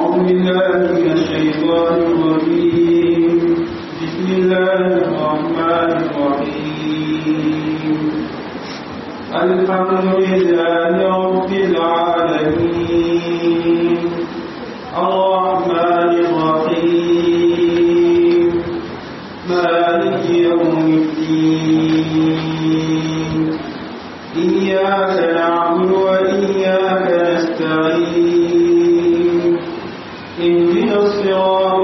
أعوذ بالله من الشيطان الرجيم بسم الله الرحمن الرحيم الحمد لله رب العالمين الرحمن الرحيم مالك يوم الدين إياك نعبد وإياك نستعين اهدنا الصراط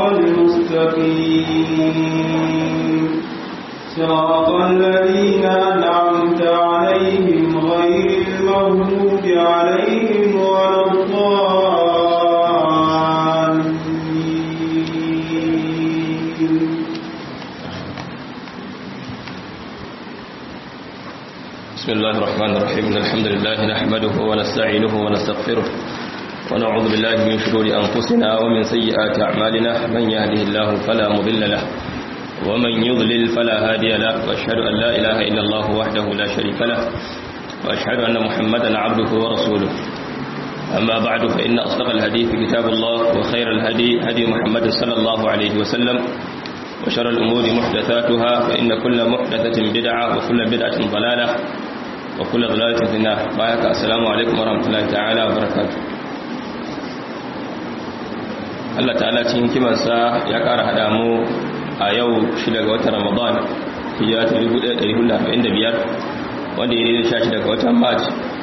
المستقيم صراط الذين أنعمت عليهم غير المغضوب عليهم ولا الضالين بسم الله الرحمن الرحيم إن الحمد لله نحمده ونستعينه ونستغفره ونعوذ بالله من شرور أنفسنا ومن سيئات أعمالنا من يهده الله فلا مضل له ومن يضلل فلا هادي له وأشهد أن لا إله إلا الله وحده لا شريك له وأشهد أن محمدا عبده ورسوله أما بعد فإن أصدق الحديث كتاب الله وخير الهدي هدي محمد صلى الله عليه وسلم وشر الأمور محدثاتها فإن كل محدثة بدعة وكل بدعة ضلالة وكل ضلالة في النار بارك السلام عليكم ورحمة الله تعالى وبركاته Allah ta'ala cikin kimansa ya ƙara haɗa mu a yau shida ga watan Ramadan hijira ta 1445 wanda ya yi da daga watan March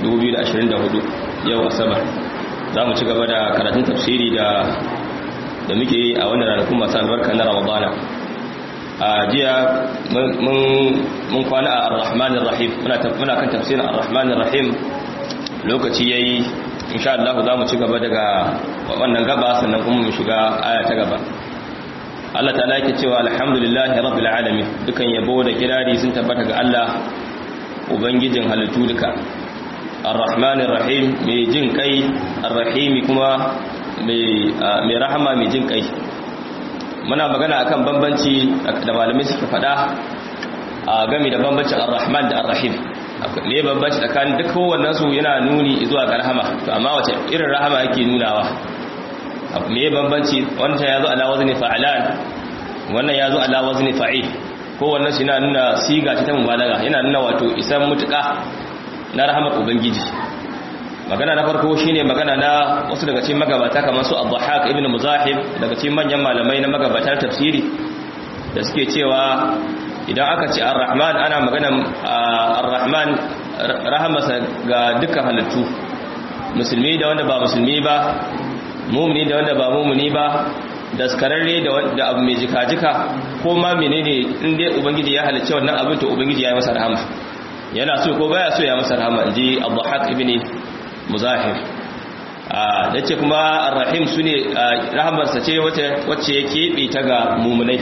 2024 yau Asabar za mu ci gaba da karatun tafsiri da da muke yi a wannan ranakun masu albarka na Ramadana a jiya mun kwana a ar-rahmanir rahim muna kan tafsirin ar-rahmanir rahim lokaci yayi insha Allah za mu ci gaba daga wannan gaba sannan kuma mu shiga aya ta gaba Allah ta'ala yake cewa alhamdulillahi rabbil alamin dukan yabo da kirari sun tabbata ga Allah ubangijin halittu duka ar-rahmanir rahim mai jin kai ar-rahimi kuma mai rahama mai jin kai muna magana akan bambanci da malamai suka fada a game da bambancin ar-rahman da ar-rahim ne bambanci tsakanin duk kowannen su yana nuni zuwa ga rahama to amma wace irin rahama yake nunawa me bambanci wannan yazo ala wazni fa'alan wannan yazo ala wazni fa'il kowannen su yana nuna siga ta mubalaga yana nuna wato isan mutuka na rahamar ubangiji magana na farko shine magana na wasu daga cikin magabata kamar su Abdulhaq ibn Muzahib daga cikin manyan malamai na magabatar tafsiri da suke cewa idan aka ce Ar-Rahman ana magana Ar-Rahman rahamasa ga dukkan halittu musulmi da wanda ba musulmi ba mumini da wanda ba mumini ba daskararre da abu mai jika-jika ko ma menene in dai ubangiji ya halicce wannan abin to ubangiji ya yi masa rahama yana so ko baya so ya masa rahama inji Abdulhaq ibn muzahir da ce kuma arrahim su ne rahamarsa ce wacce ya keɓe ta ga mummunai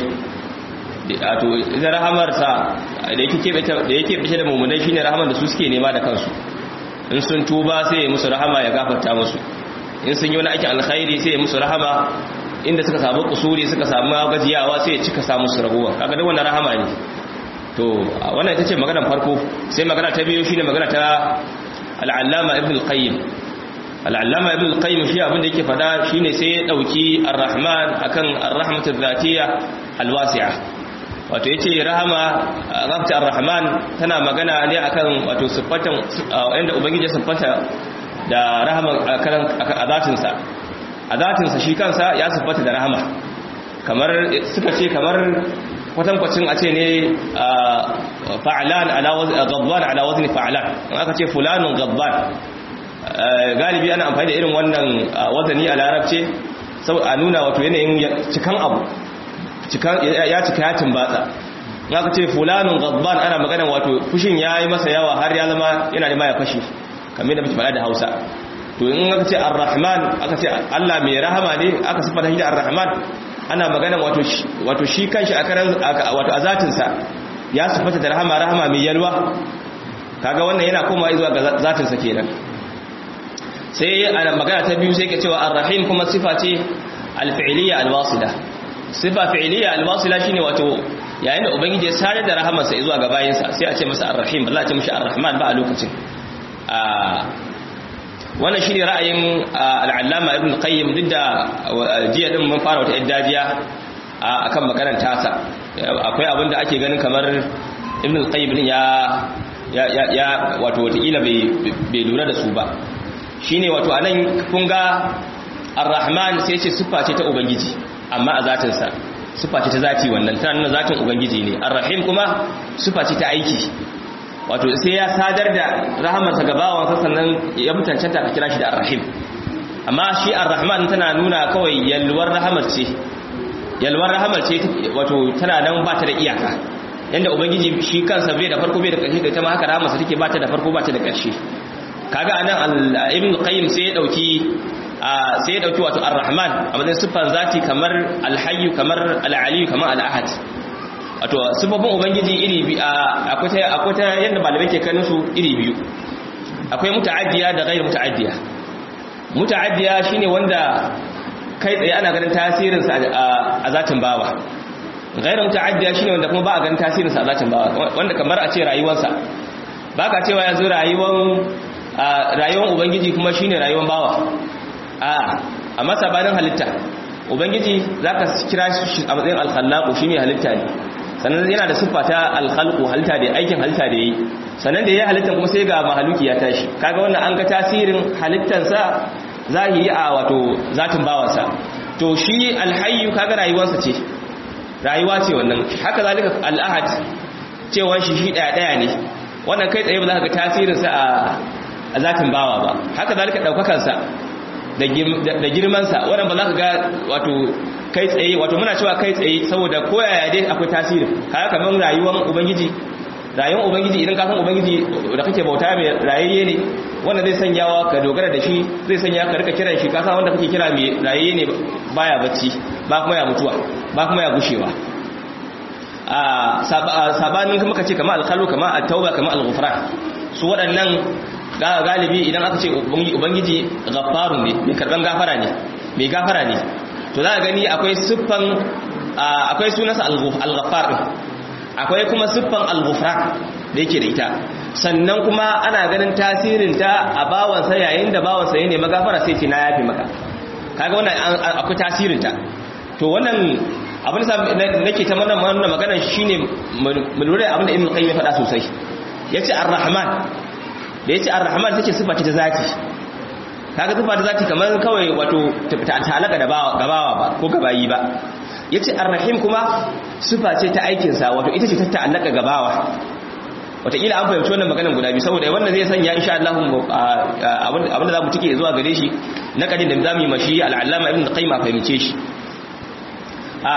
to ita rahamarsa da ya keɓe ta da mummunai shi ne rahamar da su suke nema da kansu in sun tuba sai ya musu rahama ya gafarta musu in sun yi wani aikin alkhairi sai ya musu rahama inda suka samu kusuri suka samu gajiyawa sai ya cika samu su raguwa kaga da wannan rahama ne to wannan ita ce maganar farko sai magana ta biyu shine magana ta al'allama ibn al-qayyim al'allama ibn al-qayyim shi abinda yake fada shine sai ya dauki ar-rahman akan ar-rahmatul zatiyya al-wasi'a wato yace rahama rabta ar-rahman tana magana ne akan wato sifatan inda ubangiji ya siffanta da rahama akan azatin sa azatin sa shi kansa ya siffata da rahama kamar suka ce kamar kwatankwacin a ce ne fa'alan gadban ala wazni fa'alan in aka ce fulanun gadban galibi ana amfani da irin wannan wazani a larabce sau a nuna wato yanayin cikan abu ya cika ya tumbatsa in aka ce fulanun gadban ana magana wato fushin ya yi masa yawa har ya zama yana da maya fashi kamar da muke faɗa da hausa to in aka ce ar-rahman aka ce allah mai rahama ne aka siffata shi da ar-rahman ana magana wato shi kanshi a karan wato azatinsa ya sufata da rahama rahama mai yalwa kaga wannan yana komawa zuwa ga zatinsa kenan sai ana magana ta biyu sai ke cewa ar-rahim kuma sifa ce al-fi'liya al-wasila sifa fi'liya al-wasila shine wato yayin da ubangiji ya sare da rahamarsa zuwa ga bayinsa sai a ce masa ar-rahim ba za a ce mishi ar-rahman ba a lokacin wannan shine ra'ayin al-allama ibn qayyim duk da jiya din mun fara wata iddajiya akan maganar tasa akwai abin da ake ganin kamar ibn qayyim din ya ya ya wato wataƙila bai lura da su ba shine wato anan kun ga ar-rahman sai ce siffa ce ta ubangiji amma a zatinsa siffa ce ta zati wannan tana nuna zatin ubangiji ne ar-rahim kuma siffa ce ta aiki wato sai ya sadar da rahamarsa ga bawansa sannan ya mutancanta ka kira shi da ar-rahim amma shi ar-rahman tana nuna kawai yalwar rahamar ce yalwar rahamar ce wato tana nan ba ta da iyaka yanda ubangiji shi kansa bai da farko bai da ƙarshe da ita ma haka rahamarsa take ba ta da farko ba ta da ƙarshe kaga anan ibn qayyim sai ya dauki sai ya dauki wato ar-rahman a matsayin siffar zati kamar al-hayy kamar al-ali kamar al-ahad wato siffofin ubangiji iri bi akwai ta akwai ta yanda malamai ke kanin su iri biyu akwai muta'addiya da ghairu muta'addiya muta'addiya shine wanda kai tsaye ana ganin tasirin sa a zatin bawa ghairu muta'addiya shine wanda kuma ba a ganin tasirin sa a zatin bawa wanda kamar a ce rayuwarsa baka cewa yanzu rayuwar rayuwar ubangiji kuma shine rayuwar bawa a amma sabanin halitta ubangiji zaka kira shi a matsayin al-khallaqu shine halitta ne sannan yana da siffa ta al-khalqu halitta da aikin halitta da yi sannan da yayi halittan kuma sai ga mahaluki ya tashi kaga wannan an ga tasirin halittan sa zahiri a wato zatin bawansa to shi al-hayyu kaga rayuwarsa ce rayuwa ce wannan haka zalika al-ahad cewa shi shi daya daya ne wannan kai tsaye ba za ka ga tasirin sa a zatin bawa ba haka zalika daukakar sa da girmansa wannan ba za ka ga wato kai tsaye wato muna cewa kai tsaye saboda koyaya dai akwai tasiri haka kamar rayuwar ubangiji rayuwar ubangiji idan ka san ubangiji da kake bauta mai rayayye ne wanda zai sanyawa ka dogara da shi zai sanya ka rika kiran shi ka san wanda kake kira mai rayayye ne baya bacci ba kuma ya mutuwa ba kuma ya gushewa a sabanin kuma kace kamar alkhalu kamar at-tauba kamar al-ghufran su waɗannan galibi idan aka ce ubangiji gaffarun ne mai karban gafara ne mai gafara ne to za a gani akwai siffan akwai sunansa al-ghaffar din akwai kuma siffan al-ghufran da yake da ita sannan kuma ana ganin tasirin ta a bawansa yayin da bawansa ya nemi gafara sai ce na yafi maka kaga wannan akwai tasirin ta to wannan abin da nake ta wannan wannan magana shine mu lura abin da Ibn Qayyim ya faɗa sosai yace ar-rahman da yace ar-rahman take sifa ce ta zati kaga sifa ta zati kamar kawai wato ta talaka da bawa gabawa ba ko gabayi ba yace ar-rahim kuma sifa ce ta aikin sa wato ita ce ta ta'allaka gabawa wataƙila an fahimci wannan maganar guda biyu saboda wannan zai sanya insha Allah abin da za mu tike zuwa gare shi na kadin da zamu yi mashi al-allama ibn qayyim a fahimce shi a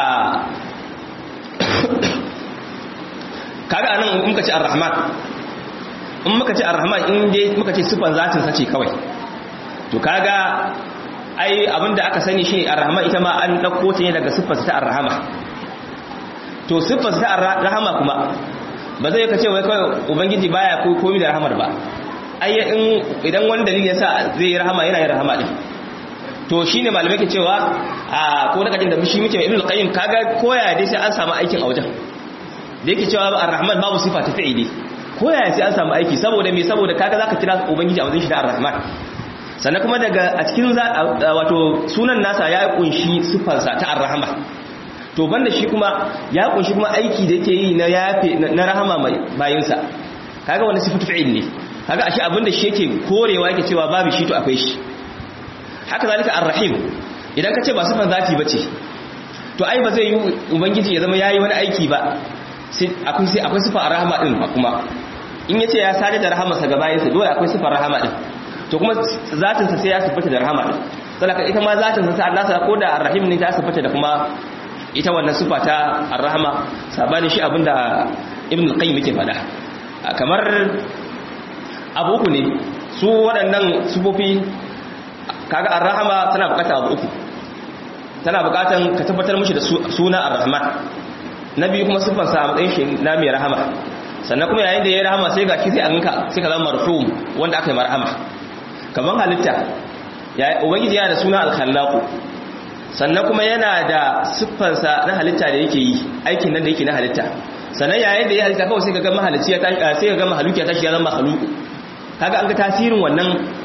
kaga anan muka ce ar-rahman in muka ce ar-rahman in dai muka ce sifan zatin sa ce kawai to kaga ai abinda aka sani shine ar-rahman ita ma an dauko ta ne daga sifar ta ar-rahama to sifar ta ar-rahama kuma ba zai kace wai kawai ubangiji baya ko komai da rahamar ba ai in idan wani dalili yasa zai yi rahama yana yin rahama din to shine malamai ke cewa a ko da kadin da shi muke ibn al-qayyim kaga koya dai sai an samu aikin a wajen da yake cewa ar-rahman babu sifa ta fi'ili koya sai an samu aiki saboda me saboda kaga zaka kira ubangiji a wajen shi da ar-rahman sannan kuma daga a cikin wato sunan nasa ya kunshi sifarsa ta ar-rahma to banda shi kuma ya kunshi kuma aiki da yake yi na yafe na rahama mai bayinsa kaga wani sifatu fi'il ne kaga ashe abinda shi yake korewa yake cewa babu shi to akwai shi haka zalika ar-rahim idan ka ce ba sifan zati bace to ai ba zai yi ubangiji ya zama yayi wani aiki ba sai akwai sai akwai sifar rahama din kuma in yace ya sare da rahamarsa ga bayinsa dole akwai sifar rahama din to kuma zatin sa sai ya sifata da rahama din saboda ita ma zatin sa sai Allah sa ko da ar-rahim ne ta sifata da kuma ita wannan sifa ta ar-rahama sabani shi abinda ibn al-qayyim yake faɗa kamar abu uku ne su waɗannan sifofi kaga ar-rahama tana bukatar abu uku tana bukatan ka tabbatar mishi da suna ar-rahman na biyu kuma siffar sa matsayin shi na mai rahama sannan kuma yayin da ya rahama sai ga shi sai an ka sai ka zama marhum wanda aka yi marhama kaman halitta ya ubangiji yana da suna al-khallaq sannan kuma yana da siffar sa na halitta da yake yi aikin nan da yake na halitta sannan yayin da ya halitta kawai sai ka ga mahalicci ya tashi sai ka ga mahaluki ya tashi ya zama mahaluku kaga an ga tasirin wannan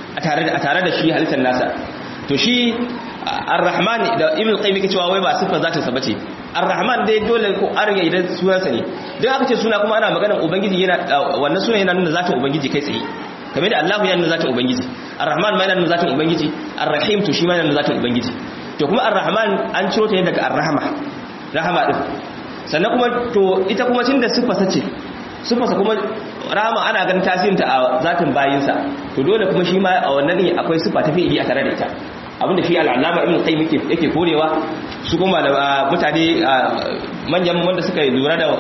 a tare da a tare da shi halittar nasa to shi ar-rahman da ibn qayyim yake cewa wai ba sifa zatin sa bace ar-rahman dai dole ko an riga idan sunansa ne dan aka ce suna kuma ana maganar ubangiji yana wannan sunan yana nuna zatin ubangiji kai tsaye kamar da Allah yana nuna zatin ubangiji ar-rahman ma yana nuna zatin ubangiji ar-rahim to shi ma yana nuna zatin ubangiji to kuma ar-rahman an ciro ta ne daga ar-rahma rahama din sannan kuma to ita kuma tunda sifa sace sifarsa kuma rahama ana ganin tasirinta a zatin bayinsa to dole kuma shi ma a wannan ne akwai sifa ta fi'ili a tare da ita abinda shi al'alama ibn qayyim yake yake korewa su kuma da mutane manyan wanda suka lura da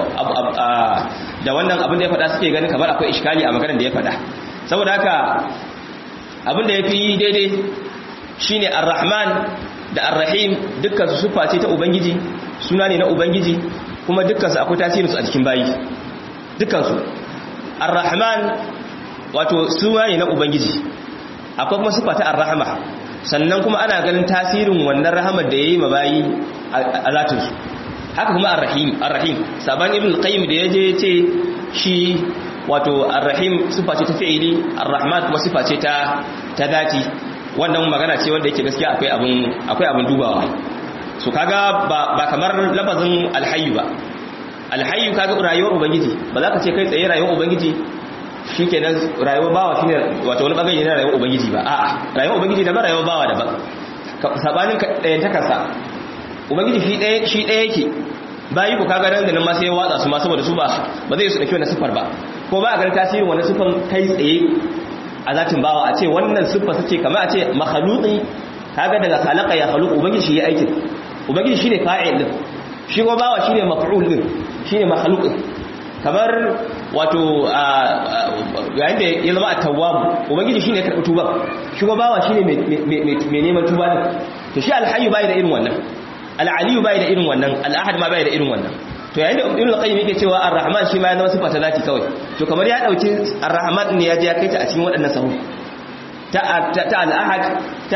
da wannan abin da ya faɗa suke ganin kamar akwai iskali a maganar da ya faɗa saboda haka abin da yafi daidai shine ar-rahman da ar-rahim dukkan su sifa ce ta ubangiji suna ne na ubangiji kuma dukkan su akwai tasirinsu a cikin bayi dukkan su ar-rahman wato suna ne na ubangiji akwai kuma sifa ta ar-rahma sannan kuma ana ganin tasirin wannan rahamar da yayi mabayi a zatin su haka kuma ar-rahim ar-rahim saban ibn qayyim da yaje yace shi wato ar-rahim sifa ce ta fi'ili ar-rahman kuma sifa ce ta ta dati wannan magana ce wanda yake gaskiya akwai abin akwai abin dubawa so kaga ba ba kamar lafazin al-hayy ba al-hayy kaga rayuwar ubangiji ba za ka ce kai tsaye rayuwar ubangiji shi kenan rayuwar bawa shi ne wata wani bangare na rayuwar ubangiji ba a'a rayuwar ubangiji daban rayuwar bawa daban sabanin ɗayan takarsa ubangiji shi ɗaya shi ɗaya yake bayi ku kaga nan da nan ma sai ya watsa su ma saboda su ba ba zai su dauki wannan sifar ba ko ba a ganin tasirin wannan sifar kai tsaye a zatin bawa a ce wannan sifar sace kamar a ce makhluqi kaga daga khalaqa ya khluq ubangiji shi ya aikin ubangiji shine fa'il din shi ko bawa shine maf'ul din shine makhluq kamar wato yayin da ya zama a tawwabu ubangiji shine ya karɓi tuba shi kuma bawa shine mai neman tuba din to shi alhayyu bai da irin wannan al'aliyu bai da irin wannan al'ahad ma bai da irin wannan to yayin da ibnu qayyim yake cewa ar-rahman shi ma ya zama sifa ta zati kawai to kamar ya dauki ar-rahman ne ya je ya kai ta a cikin waɗannan sahu ta ta al-ahad ta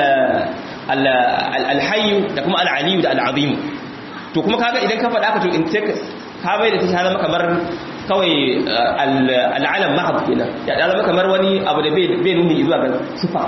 al-hayyu da kuma al-aliyu da al-azim to kuma kaga idan ka faɗa ka to in ka bai da ta zama kamar kawai al'alam mahab kenan ya zama kamar wani abu da bai nuni zuwa ga sufa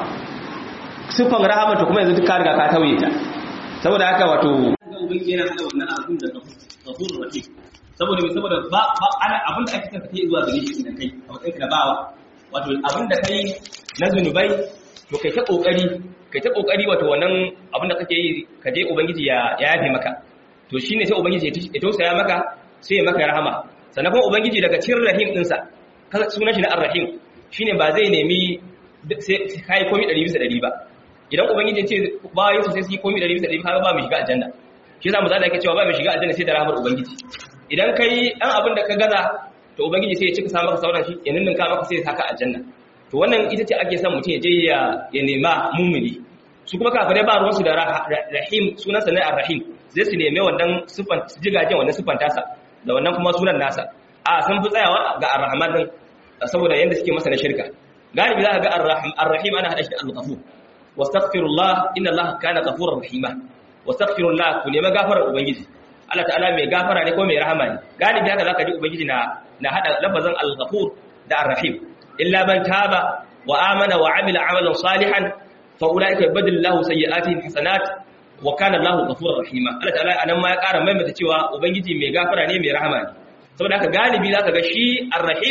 sufan rahama to kuma yanzu duk ka riga ka tauye ta saboda haka wato ubangiji yana hada wannan abun da kafur rahim saboda mai saboda ba ana abin da ake tafi zuwa gare shi da kai a matsayin ka da bawa wato abin da kai na zunubai to kai ta kokari kai ta kokari wato wannan abin da kake yi ka je ubangiji ya yafe maka to shine sai ubangiji ya tausaya maka sai ya maka rahama sannan kuma ubangiji daga cikin rahim dinsa sunan shi na ar-rahim shine ba zai nemi sai kai komai 100 bisa 100 ba idan ubangiji ce bayan su sai su yi komai 100 bisa 100 kaga ba mu shiga aljanna shi yasa mu zalla yake cewa ba mu shiga aljanna sai da rahmar ubangiji idan kai dan abin da ka gaza to ubangiji sai ya cika sa maka sauran shi ya ninninka maka sai ya saka aljanna to wannan ita ce ake son mutum ya je ya ya nema mumuni su kuma kafirai ba ruwansu da rahim sunansa na ar-rahim zai su neme wannan sifan jigajen wannan sifan tasa da wannan kuma sunan nasa a sun fi tsayawa ga ar-rahman din saboda yanda suke masa na shirka galibi za ka ga ar-rahim ana hada shi da al-ghafur wastaghfirullah inna allaha kana ghafurur rahima wastaghfirullah ku nemi gafarar ubangiji Allah ta'ala mai gafara ne ko mai rahama ne galibi haka zaka ji ubangiji na na hada lafazin al-ghafur da ar-rahim illa man taba wa amana wa amila amalan salihan fa ulaika yubaddilu lahu sayyi'atihim hasanat wa kana Allahu ghafurur rahima Allah ta'ala anan ma ya ƙara maimaita cewa ubangiji mai gafara ne mai rahama ne saboda haka galibi zaka ga shi ar-rahim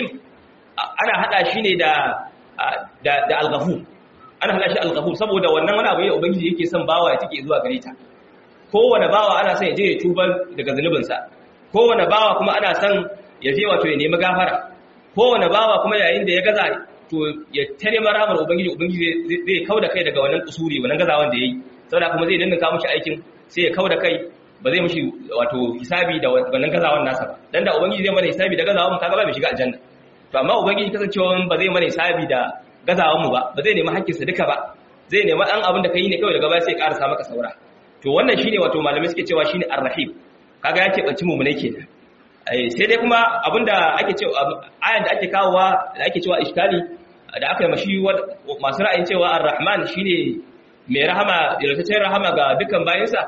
ana hada shi ne da da da al-ghafur ana hada shi al-ghafur saboda wannan wani abu ne ubangiji yake son bawa ya take zuwa gare ta kowane bawa ana son ya je ya tuba daga zunubinsa kowane bawa kuma ana son ya je wato ya nemi gafara kowane bawa kuma yayin da ya gaza to ya tare maramar ubangiji ubangiji zai kauda kai daga wannan kusuri wannan gazawan da yayi saboda kuma zai danna mushi aikin sai ya kauda kai ba zai mushi wato hisabi da wannan gazawan nasa ba dan da ubangiji zai mana hisabi da gazawan mu kaga ba mai shiga aljanna to amma ubangiji kasancewa ba zai mana hisabi da gazawan mu ba ba zai nemi hakkinsa duka ba zai nemi dan abin da kai ne kawai daga baya sai ya karasa maka saura to wannan shine wato malamai suke cewa shine ar-rahim kaga yake banci mu ne kenan sai dai kuma abinda ake cewa ayan da ake kawowa da ake cewa iskali da aka yi mashi masu ra'ayin cewa ar-rahman shine mai rahama yalwataccen rahama ga dukkan bayansa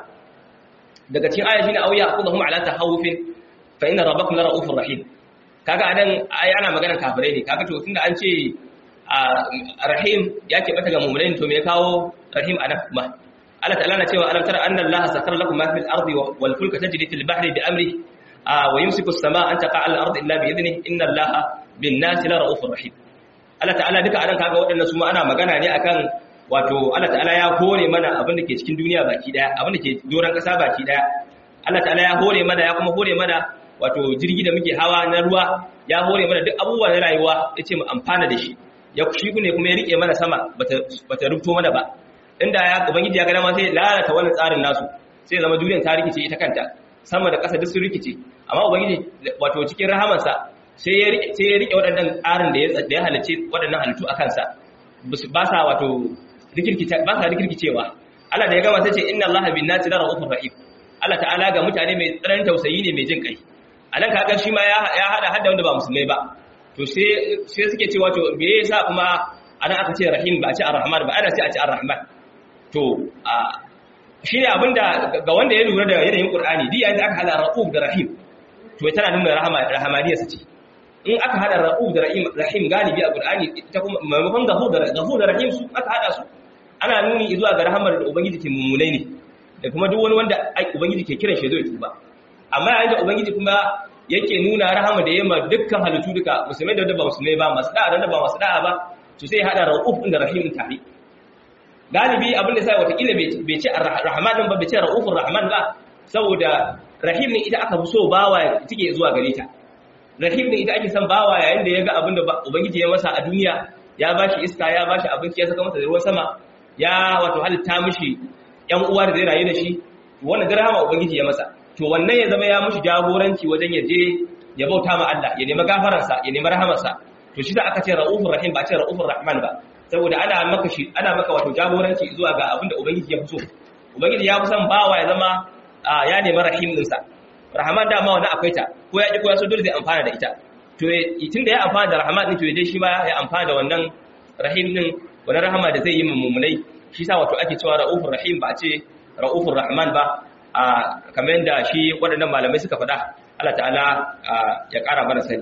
daga cikin aya shine auya aqudhum ala tahawufin fa inna rabbakum la ra'ufur rahim kaga anan ai ana maganar kafirai ne kaga to tunda an ce rahim ya ke bata ga mu'minin to me ya kawo rahim anan kuma Allah ta'ala na cewa alam tara anna Allah sakara lakum ma fil ardi wal fulka tajri fil bahri bi amri wa yumsiku as-samaa an taqa'a al ardi illa bi idnihi inna Allah bin nasi la ra'ufur rahim Allah ta'ala duka anan kaga waɗannan su ma ana magana ne akan wato Allah ta'ala ya hore mana abin da ke cikin duniya baki daya abin da ke doran kasa baki daya Allah ta'ala ya hore mana ya kuma hore mana wato jirgi da muke hawa na ruwa ya hore mana duk abubuwa na rayuwa yace mu amfana da shi ya shi ne kuma ya rike mana sama bata bata rubuto mana ba inda ya ubangiji ya ga dama sai lalata wannan tsarin nasu sai zama duniyar ta rikice ita kanta sama da ƙasa duk sun rikice amma ubangiji wato cikin rahamarsa sai ya rike sai ya rike waɗannan tsarin da ya da ya halice waɗannan halittu a kansa ba sa wato rikirkice ba sa rikirkicewa Allah da ya gama sai ce inna Allaha bin nasi la ra'ufur rahim Allah ta'ala ga mutane mai tsananin tausayi ne mai jin kai anan kaga shi ma ya hada hadda wanda ba musulmai ba to sai sai suke cewa to me yasa kuma ana aka ce rahim ba a ce arrahman ba ana ce a ce arrahman to shi ne abinda ga wanda ya lura da yanayin qur'ani di yayin da aka hada ra'uf da rahim to tana nuna rahama rahamaniya sace in aka hada ra'uf da rahim rahim galibi a qur'ani ta kuma maimakon gafur da gafur da rahim su aka hada su ana nuni zuwa ga rahamar da ubangiji ke mummunai ne da kuma duk wani wanda ubangiji ke kiran shi zai tuba amma yayin da ubangiji kuma yake nuna rahama da yamma dukkan halittu duka musulmai da wanda ba musulmai ba masu da'a da ba masu da'a ba to sai hada ra'uf da rahim tare galibi abin da sai watakila bai ce rahman din ba bai ce ra'ufur rahman ba saboda rahim ne ita aka fi so bawa take zuwa gare ta rahim ne ita ake son bawa yayin da ya ga abin da ubangiji ya masa a duniya ya bashi iska ya bashi abinci ya saka masa ruwan sama ya wato halitta mishi yan uwa da zai rayu da shi wannan da rahama ubangiji ya masa to wannan ya zama ya mishi jagoranci wajen ya je ya bauta ma Allah ya nemi gafararsa ya nemi rahamarsa to shi da aka ce ra'ufur rahim ba ce ra'ufur rahman ba saboda ana maka shi ana maka wato jagoranci zuwa ga abinda ubangiji ya fi so ubangiji ya fi son bawa ya zama ya nemi rahim ɗinsa rahman da ma wannan akwai ta ko ya ki ko ya so dole zai amfana da ita to tun da ya amfana da rahman din to dai shi ma ya amfana da wannan rahim din wannan rahama da zai yi mummunai shi sa wato ake cewa ra'ufur rahim ba a ce ra'ufur rahman ba a kamar yadda shi waɗannan malamai suka faɗa Allah ta'ala ya ƙara mana sani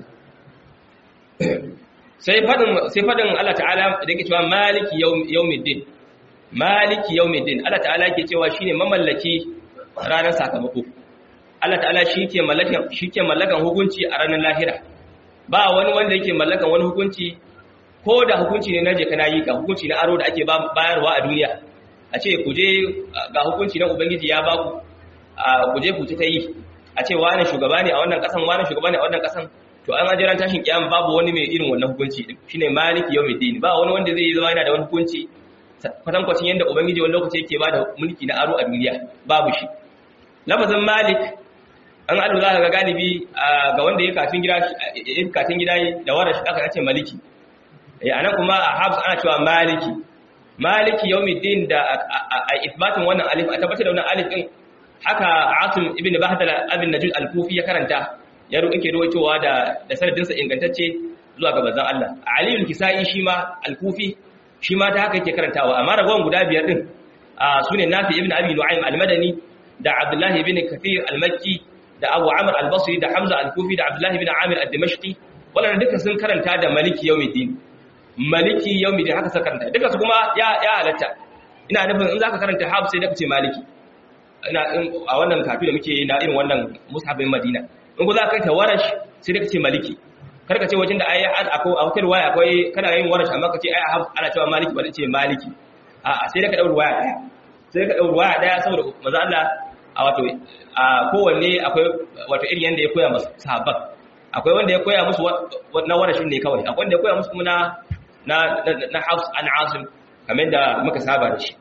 sai fadin sai fadin Allah ta'ala da yake cewa maliki yawmiddin maliki yawmiddin Allah ta'ala yake cewa shine mamallaki ranar sakamako Allah ta'ala shike mallakan shike mallakan hukunci a ranar lahira ba wani wanda yake mallakan wani hukunci ko da hukunci ne na je kana yi ka hukunci na aro da ake bayarwa a duniya a ce ku je ga hukunci na ubangiji ya baku ku je ku ta yi a ce wani shugaba ne a wannan kasan wani shugaba ne a wannan kasan to an ajiran tashin kiyama babu wani mai irin wannan hukunci din shine maliki yawmiddin ba wani wanda zai zama yana da wani hukunci kwatan kwacin yanda ubangiji wani lokaci yake bada mulki na aro a duniya babu shi lafazin malik an ado za ka ga galibi ga wanda ya kafin gida ya kafin gida da wara shi aka ce maliki eh anan kuma a habs ana cewa maliki maliki yawmiddin da a isbatin wannan alif a tabbatar da wannan alif din haka asim ibn bahdala abin najud al-kufi ya karanta ya roƙi ke rawaitowa da da sanadinsa ingantacce zuwa ga manzon Allah Ali al-Kisai shi ma al-Kufi shi ma ta haka yake karantawa amma ragowar guda biyar din sune Nafi ibn Abi Nu'aym al-Madani da Abdullah ibn Kathir al-Makki da Abu Amr al-Basri da Hamza al-Kufi da Abdullah ibn Amir ad-Dimashqi wannan duka sun karanta da Maliki Yawmiddin Maliki Yawmiddin haka suka karanta duka su kuma ya ya halatta ina nufin in zaka karanta Hafs sai da kace Maliki ina a wannan kafi da muke na irin wannan mushabin Madina in ku za ka ta warash sai da kace maliki kar ka ce wajen da ayi akwai a wata ruwaya akwai kana yin warash amma ka ce ai ana cewa maliki ba ce maliki a sai da ka daura ruwaya daya sai ka daura ruwaya daya saboda manzo Allah a wato a kowanne akwai wato irin yanda ya koya musu sahabban akwai wanda ya koya musu na warashin ne kawai akwai wanda ya koya musu kuma na na na Hafs an Asim kamar da muka saba da shi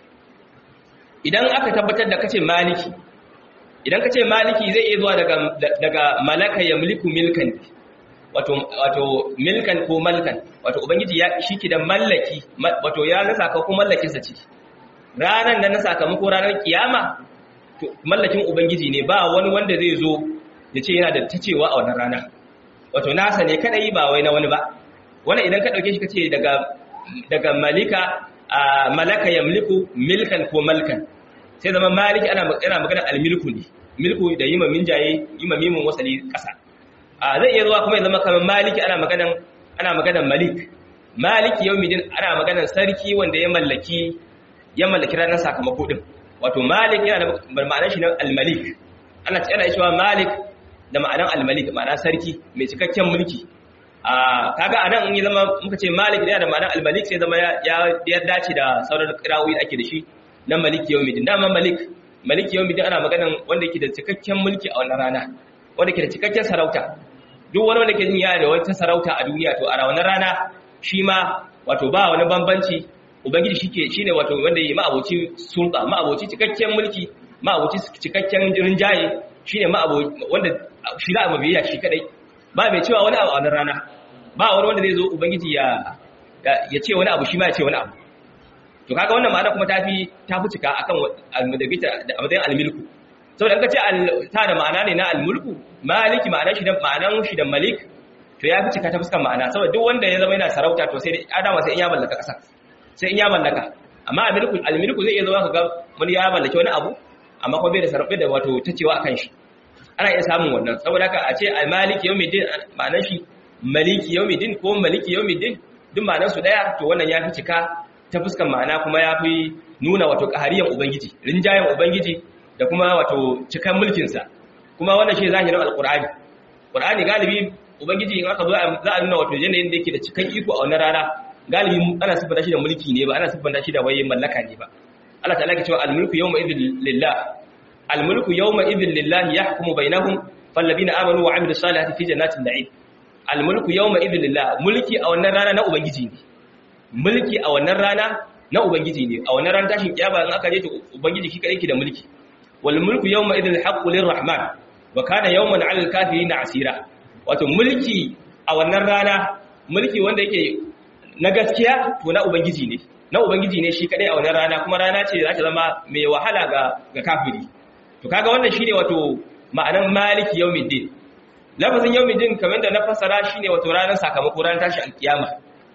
idan aka tabbatar da kace maliki idan ka ce maliki zai iya zuwa daga daga malaka ya mulku milkan wato wato milkan ko malkan wato ubangiji ya shiki da mallaki wato ya nasa ka ko mallakin sa ce ranan da na sakamako ranar kiyama to mallakin ubangiji ne ba wani wanda zai zo ya ce yana da tacewa a wannan rana wato nasa ne kadai ba wai na wani ba wannan idan ka dauke shi kace daga daga malika malaka yamliku milkan ko malkan sai zama maliki ana yana magana almilku ne milku da yima minjaye yima mimun wasali kasa a zai iya zuwa kuma ya zama kamar maliki ana maganan ana maganan malik maliki yawmiddin ana maganar sarki wanda ya mallaki ya mallaki ranar sakamako din wato malik yana da ma'anar shi na al-malik ana ana cewa malik da ma'anar al-malik ma'ana sarki mai cikakken mulki a kaga anan in ya zama muka ce malik yana da ma'anar al-malik sai zama ya ya dace da sauran kirawoyi da ake da shi na malik yawmiddin dama malik malik yawmiddin ana maganar wanda yake da cikakken mulki a wannan rana wanda yake da cikakken sarauta duk wani wanda ke jin yana da wata sarauta a duniya to a wannan rana shi ma wato ba wani bambanci ubangiji shike shine wato wanda yi ma'aboci sulta ma'aboci cikakken mulki ma'aboci cikakken rinjaye shine ma'aboci wanda shi za a mabiya shi kadai ba mai cewa wani abu a wannan rana ba wani wanda zai zo ubangiji ya ya ce wani abu shi ma ya ce wani abu to kaga wannan ma'ana kuma tafi tafi cika akan almudabita da amadan almilku saboda ka ce ta da ma'ana ne na almulku maliki ma'anar shi da ma'anar shi da malik to ya fi cika ta fuskar ma'ana saboda duk wanda ya zama yana sarauta to sai adama sai in ya mallaka ƙasa sai in ya mallaka amma almilku almilku zai iya zama kaga wani ya mallaki wani abu amma kuma bai da sarauta da wato tacewa akan shi ana iya samun wannan saboda haka a ce almaliki yawmiddin ma'anar shi maliki yawmiddin ko maliki yawmiddin duk ma'anar su daya to wannan ya fi cika ta fuskar ma'ana kuma ya fi nuna wato ƙahariyan ubangiji rinjayen ubangiji da kuma wato cikan mulkinsa kuma wannan shi zahirin alkur'ani qur'ani galibi ubangiji in aka zo za a nuna wato yanayin da yake da cikan iko a wannan rana galibi ana siffanta shi da mulki ne ba ana siffanta shi da waye mallaka ne ba Allah ta'ala ke cewa al-mulku yawma idhil lillah al-mulku yawma idhil lillah yahkumu bainahum fallabina amanu wa amilus salihati fi jannatin na'im al-mulku yawma idhil lillah mulki a wannan rana na ubangiji ne mulki a wannan rana na ubangiji ne a wannan ran tashin kiyama in aka je to ubangiji shi kadai ke da mulki wal mulku yawma idhil haqqu lirrahman wa kana yawman 'alal kafirin asira wato mulki a wannan rana mulki wanda yake na gaskiya to na ubangiji ne na ubangiji ne shi kadai a wannan rana kuma rana ce za ta zama mai wahala ga ga kafiri to kaga wannan shine wato ma'anan maliki yawmiddin lafazin yawmiddin kamar da na fassara shine wato ranar sakamako ranar tashi alkiyama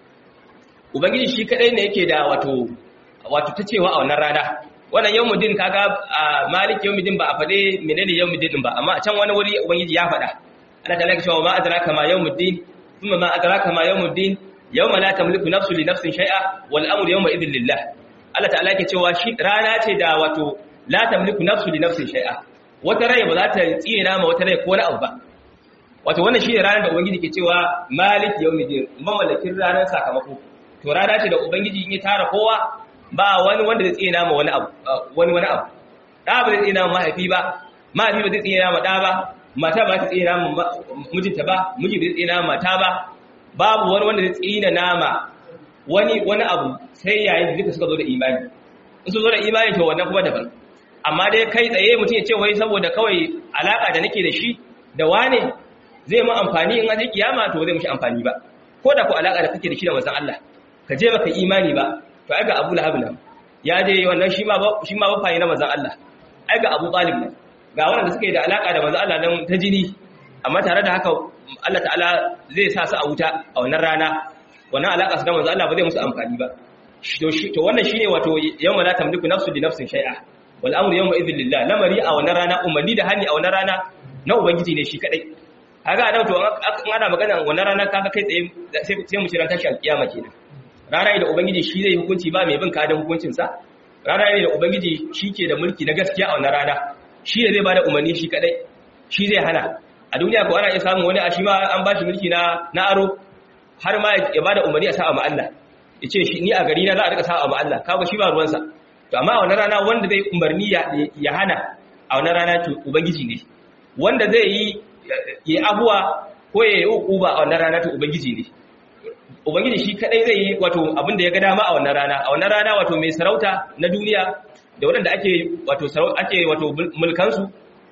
ubangiji shi kadai ne yake da wato wato ta cewa a wannan rana wannan yawmuddin kaga a malik yawmuddin ba a fade menene yawmuddin ba amma a can wani wuri ubangiji ya fada Allah ta laka cewa ma adraka ma yawmuddin thumma ma adraka ma yawmuddin yawma la tamliku nafsu li nafsin shay'a wal amru yawma idhin lillah Allah ta'ala yake cewa shi rana ce da wato la tamliku nafsu li nafsin shay'a wata rai ba za ta tsina ma wata rai ko wani abu ba wato wannan shi ne ranar da ubangiji ke cewa malik yawmuddin mamallakin ranar sakamako to rana ce da ubangiji in ya tara kowa ba wani wanda zai tsina ma wani abu wani wani abu da ba zai tsina ma mahaifi ba mahaifi ba zai tsina ma da ba mata ba ta tsina ma mijinta ba miji ba zai tsina ma mata ba babu wani wanda zai tsina nama wani wani abu sai yayin da duka suka zo da imani in su zo da imani to wannan kuma daban amma dai kai tsaye mutum ya ce wai saboda kawai alaka da nake da shi da wane zai mu amfani in an kiyama to zai mushi amfani ba ko da ku alaka da kake da shi da manzon Allah ka je baka imani ba to ai ga Abu Lahab nan ya je wannan shi ma shi ma bafa na manzon Allah ai ga Abu Talib nan ga wanda suke da alaka da manzon Allah nan ta jini amma tare da haka Allah ta'ala zai sa su a wuta a wannan rana wannan alaka su da manzon Allah ba zai musu amfani ba to shi to wannan shine wato yawma la tamliku nafsu li nafsin shay'a wal amru yawma idhil lillah lamari a wannan rana umarni da hani a wannan rana na ubangiji ne shi kadai kaga anan to an ana magana wannan rana kaga kai tsaye sai mu shirya tashi alkiyama kenan rana ne da ubangiji shi zai hukunci ba mai bin kadan hukuncinsa rana ne da ubangiji shi ke da mulki na gaskiya a wannan rana shi ne zai ba da umarni shi kadai shi zai hana a duniya ko ana iya samun wani a shi ma an ba shi mulki na na aro har ma ya ba da umarni a sa'a ma Allah ya ce shi ni a gari na za a rika sa'a ma Allah kaga shi ba ruwansa to amma a wannan rana wanda zai umarni ya hana a wannan rana to ubangiji ne wanda zai yi ya abuwa ko ya yi uquba a wannan rana to ubangiji ne ubangiji shi kadai zai yi wato abin da ya ga dama a wannan rana a wannan rana wato mai sarauta na duniya da waɗanda ake wato ake wato mulkan su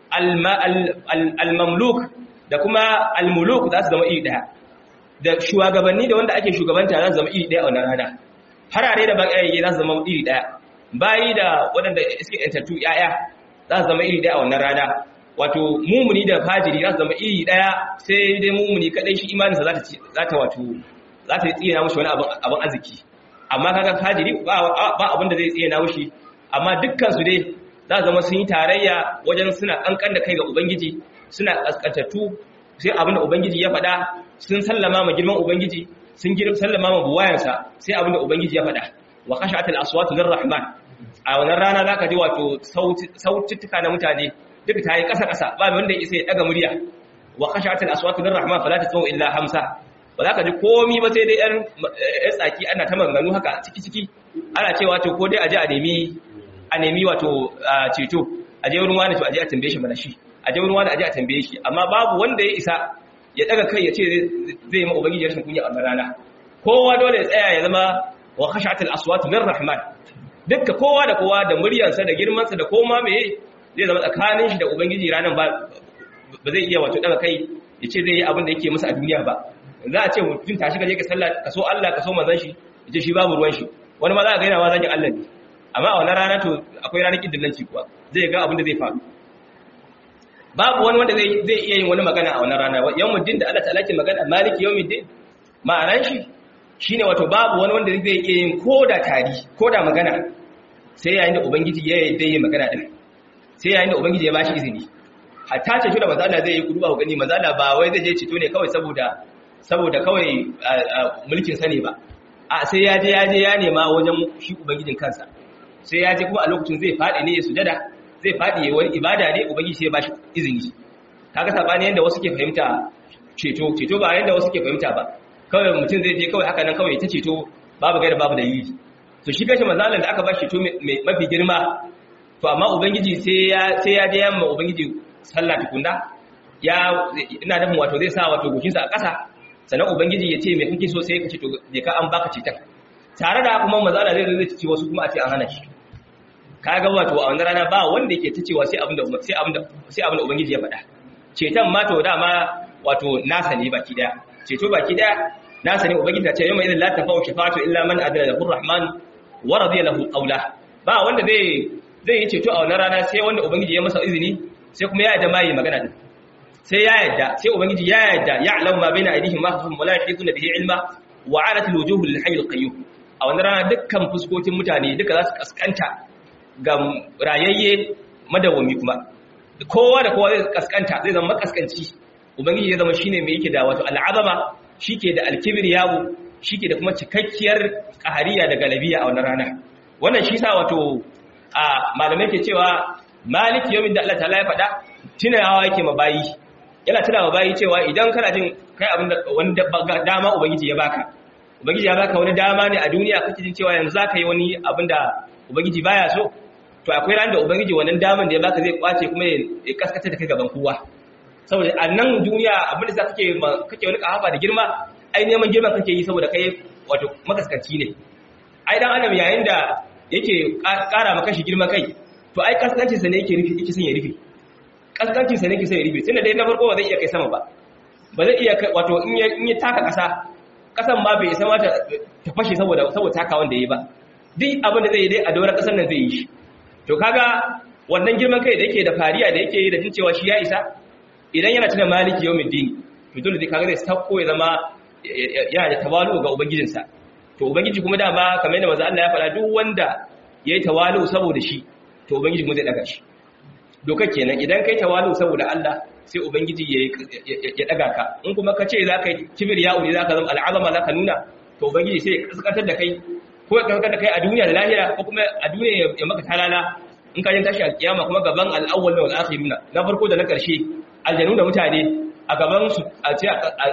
al-mamluk da kuma al-muluk za su zama iri daya da shugabanni da wanda ake shugabanta za su zama iri daya a wannan rana harare da bakayaye za su zama iri daya bayi da waɗanda suke yantattu yaya za su zama iri daya a wannan rana wato mumuni da fajiri za su zama iri daya sai dai mumuni kadai shi imaninsa za ta wato za ta tsina mushi wani abin arziki amma kaga fajiri ba abin da zai tsina mushi amma dukkan su dai za zama sun yi tarayya wajen suna kankan da kai ga ubangiji suna kaskantattu sai abin da ubangiji ya faɗa sun sallama ma girman ubangiji sun girma sallama ma buwayansa sai abin da ubangiji ya faɗa wa khashat al-aswatu lirrahman a wannan rana zaka ji wato sautittuka na mutane duka tayi kasa kasa ba wanda ya isa ya daga murya wa khashat al-aswatu lirrahman fala tasma'u illa hamsa ba za ka ji komi ba sai dai yan tsaki ana ta maganganu haka ciki ciki ana cewa to ko dai a je a nemi a nemi wato ceto a je wurin wani to a je a tambaye shi mana shi a je wurin wani a je a tambaye shi amma babu wanda ya isa ya daga kai ya ce zai yi ma ubangiji rashin kunya a wannan rana kowa dole ya tsaya ya zama wa khashatul aswatu lirrahman dukka kowa da kowa da muryarsa da girmansa da koma meye zai zama tsakanin shi da ubangiji ranan ba ba zai iya wato daga kai ya ce zai yi abin da yake masa a duniya ba za a ce mutum tashi ka je ka sallah ka so Allah ka so manzon shi ya ce shi babu ruwan shi wani ma za ka ga yana ma zagin Allah ne amma a wannan rana to akwai ranar kidillanci kuwa zai ga abin da zai faru babu wani wanda zai zai iya yin wani magana a wannan rana yawmuddin da Allah ta'ala ke magana maliki yawmuddin ma'anar shi shine wato babu wani wanda zai iya yin koda tari koda magana sai yayin da ubangiji ya yarda yin magana din sai yayin da ubangiji ya bashi izini hatta ce shi da mazala zai yi kudu ba gani mazala ba wai zai je cito ne kawai saboda saboda kawai mulkin sa ne ba a sai ya je ya je ya nema wajen shi ubangijin kansa sai ya je kuma a lokacin zai faɗi ne ya sujada zai faɗi wani ibada ne ubangiji sai ya bashi izini kaga sabani yanda wasu ke fahimta ceto ceto ba yanda wasu ke fahimta ba kawai mutum zai je kawai haka nan kawai ta ceto babu gaira babu dalili to shi kashi mazalan da aka ba ceto mafi girma to amma ubangiji sai ya sai ya je yamma ubangiji sallah tukunna ya ina da wato zai sa wato goshin sa a ƙasa sannan ubangiji ya ce me kake so sai ka ce to je ka an baka cetan tare da kuma mazala zai zai ce wasu kuma a ce an hana shi kaga wato a wannan rana ba wanda yake ta cewa sai abinda sai abinda sai abinda ubangiji ya faɗa cetan ma to dama wato nasa ne baki daya ceto baki daya nasa ne ubangiji ta ce yawma idan la tafau shafa'atu illa man adana lahu rahman wa radiya lahu qawla ba wanda zai zai yi ceto a wannan rana sai wanda ubangiji ya masa izini sai kuma ya yarda mai magana din sai ya yarda sai ubangiji ya yarda ya'lamu ma baina aydihim ma hum la yahituna bihi ilma wa 'alat al-wujuh lil hayy al-qayyum a wannan rana dukkan fuskokin mutane duka za su kaskanta ga rayayye madawami kuma kowa da kowa zai kaskanta zai zama makaskanci ubangiji ya zama shine mai yake da wato al'azama shike da alkibriyahu shike da kuma cikakkiyar qahariya da galabiya a wannan rana wannan shi sa wato a malamai ke cewa maliki yawmin da Allah ta'ala ya faɗa tunawa yake ma bayi yana tunawa bayi cewa idan kana jin kai abin da wani dama ubangiji ya baka ubangiji ya baka wani dama ne a duniya kake jin cewa yanzu zaka yi wani abin da ubangiji baya so to akwai ran da ubangiji wannan daman da ya baka zai kwace kuma ya kaskata da kai gaban kowa saboda a nan duniya abin da za kake kake wani kahafa da girma ai neman girman kake yi saboda kai wato makaskanci ne ai dan adam yayin da yake kara maka shi girma kai to ai kaskancin sa ne yake rufe yake son ya rufe kaskancin sa ne yake son ya rufe tunda dai na farko ba zai iya kai sama ba ba zai iya wato in ya in ya taka kasa kasan ma bai isa ma ta fashe saboda saboda takawan da yayi ba duk abin da zai yi dai a doron kasar nan zai yi shi to kaga wannan girman kai da yake da fariya da yake yi da jin cewa shi ya isa idan yana tuna maliki yawmin dini to dole zai kaga zai sako ya zama yana da tawalu ga ubangijinsa to ubangiji kuma dama kamar yadda manzo Allah ya faɗa duk wanda yayi tawalu saboda shi to ubangiji kuma zai daga shi dokar kenan idan kai tawalu saboda Allah sai ubangiji ya daga ka in kuma ka ce zaka yi kibir ya uri zaka zama al'azama zaka nuna to ubangiji sai ya kaskantar da kai ko ya kaskantar da kai a duniya da lahira ko kuma a duniya ya maka talala in ka jin tashi a kiyama kuma gaban al'awwal wal akhiruna na farko da na karshe aljanu da mutane a gaban su a ce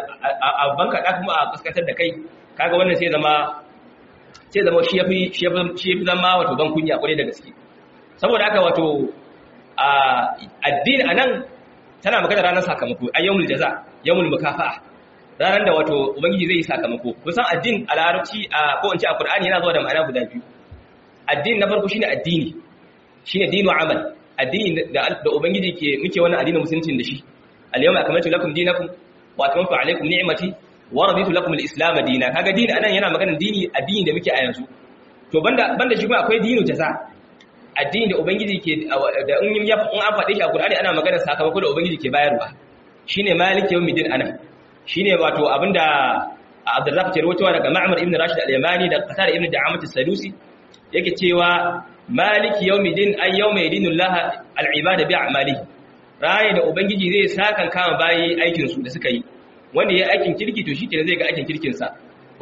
a banka da kuma a kaskantar da kai kaga wannan sai zama sai zama shi yafi shi yafi zama wato ban kunya kwarai da gaske saboda haka wato a addini anan tana magana ranar sakamako ayyamul jaza yawmul mukafa'a ranar da wato ubangiji zai yi sakamako kusan addin a larabci a ko in ce a qur'ani yana zuwa da ma'ana guda biyu addini na farko shine addini shine dinu amal addini da da ubangiji ke muke wannan addinin musulunci da shi al-yawma akmaltu lakum dinakum wa atmamtu alaykum ni'mati wa raditu lakum al-islam dinan kaga dini anan yana maganar dini addini da muke a yanzu to banda banda shi kuma akwai dinu jaza addini da ubangiji ke da in ya in an faɗe shi a qur'ani ana maganar sakamako da ubangiji ke bayarwa shine maliki yawmiddin anan shine wato abinda Abdurrazzaq ke rawaitowa daga Ma'mar ibn Rashid al-Yamani da Qatar ibn Da'amat as-Sadusi yake cewa maliki yawmiddin ay yawma yadinu Allah al-ibada bi a'malihi raye da ubangiji zai sakan kama bayi aikin su da suka yi wanda ya aikin kirki to shikenan zai ga aikin kirkin sa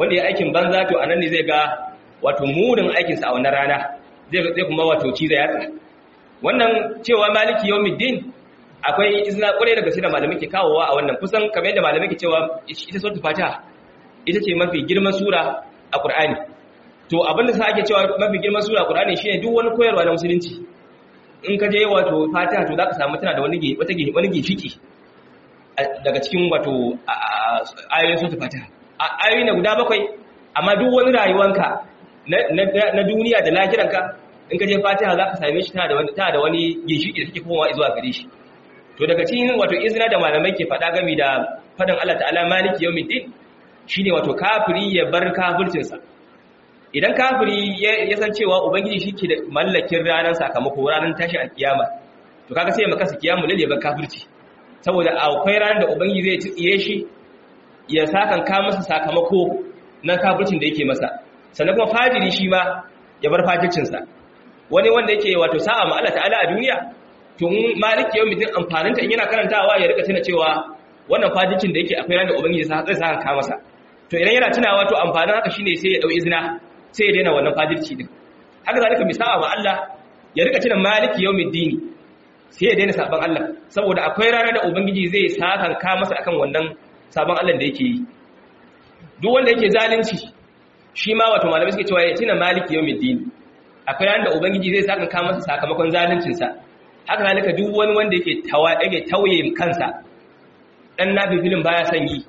wanda ya aikin banza to anan ne zai ga wato munin aikinsa a wannan rana zai kuma wato ciza yatsa wannan cewa maliki yawmiddin akwai izina kwarai daga sai da malamai ke kawowa a wannan kusan kamar yadda malamai ke cewa ita suratul fatiha ita ce mafi girman sura a qur'ani to abinda sa ake cewa mafi girman sura a qur'ani shine duk wani koyarwa na musulunci in ka je wato fatiha to zaka samu tana da wani wata wani gifiki daga cikin wato ayoyin suratul fatiha ayoyi na guda bakwai amma duk wani rayuwanka na duniya da lahiranka in ka je fatiha za ka same shi tana da wani tana da wani ginshiki da take komawa zuwa gare shi to daga cikin wato izina da malamai ke faɗa game da faɗin Allah ta'ala maliki yawmiddin shine wato kafiri ya bar kafircin sa idan kafiri ya san cewa ubangiji shike da mallakin ranar sakamako ranar tashi alkiyama to kaga sai ya maka kiyamu lalle bar kafirci saboda akwai ranar da ubangiji zai tsiye shi ya sakan ka masa sakamako na kafircin da yake masa sannan kuma fajiri shi ma ya bar fajircinsa wani wanda yake wato sa'a ma Allah ta'ala a duniya tun maliki yau mutum amfaninta in yana karantawa ya rika tuna cewa wannan fajircin da yake akwai ranar ubangiji zai sa ka masa to idan yana tunawa to amfanin haka shine sai ya dau izina sai ya daina wannan fajirci din haka zalika mai sa'a ma Allah ya rika tuna maliki yau dini sai ya daina saban Allah saboda akwai ranar da ubangiji zai sa ka masa akan wannan sabon Allah da yake yi duk wanda yake zalunci shi ma wato malamai suke cewa ya tina maliki yau dini akwai ranar da ubangiji zai saka ka masa sakamakon zaluncinsa haka zalika duk wani wanda yake yake tauye kansa dan nafi filin baya son yi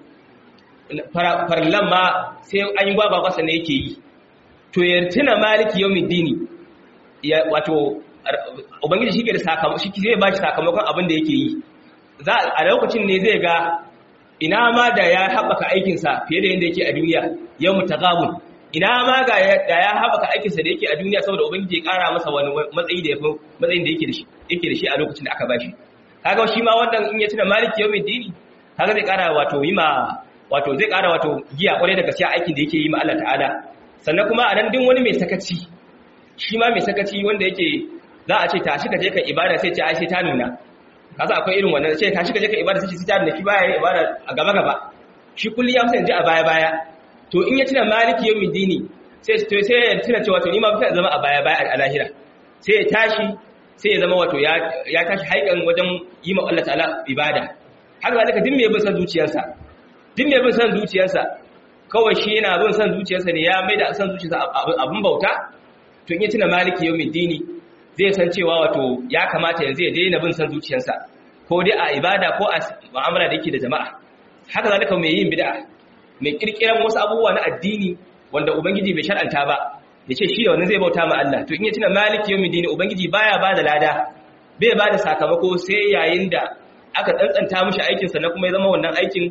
farlan ma sai an yi gwagwa kwasa ne yake yi to ya tina maliki yau dini ya wato ubangiji shi ke da sakamakon shi zai ba shi sakamakon abin da yake yi za a lokacin ne zai ga ina ma da ya haɓaka aikinsa fiye da yadda yake a duniya yau mutagabun ina ma ga da ya haɓaka aikinsa da yake a duniya saboda ubangiji ya ƙara masa wani matsayi da ya fi matsayin da yake da shi yake da shi a lokacin da aka bashi kaga shi ma wannan in ya tuna maliki yau mai dini kaga zai ƙara wato yi ma wato zai ƙara wato giya ƙwarai da gaskiya aikin da yake yi ma Allah ta'ala sannan kuma a nan din wani mai sakaci shi ma mai sakaci wanda yake za a ce tashi ka je ka ibada sai ce ai sai ta nuna kaza akwai irin wannan sai tashi ka je ka ibada sai sai ta nuna shi baya ibada a gaba gaba shi kulli ya musa ji a baya baya to in ya tuna maliki yau dini sai to sai ya tuna cewa to ni ma fa zama a baya baya a lahira sai ya tashi sai ya zama wato ya ya tashi haikan wajen yi ma Allah ta'ala ibada haka zalika din me bin san zuciyarsa din me bin san zuciyarsa kawai shi yana bin san zuciyarsa ne ya maida san zuciyarsa abun bauta to in ya tuna maliki yau dini zai san cewa wato ya kamata yanzu ya daina bin san zuciyarsa ko dai a ibada ko a mu'amala da yake da jama'a haka zalika mai yin bid'a mai kirkiran wasu abubuwa na addini wanda ubangiji bai shar'anta ba ya ce shi da wannan zai bauta ma Allah to in ya tuna maliki yawmin dini ubangiji baya ba da lada bai ba da sakamako sai yayin da aka tsantsanta mishi aikin sa na kuma ya zama wannan aikin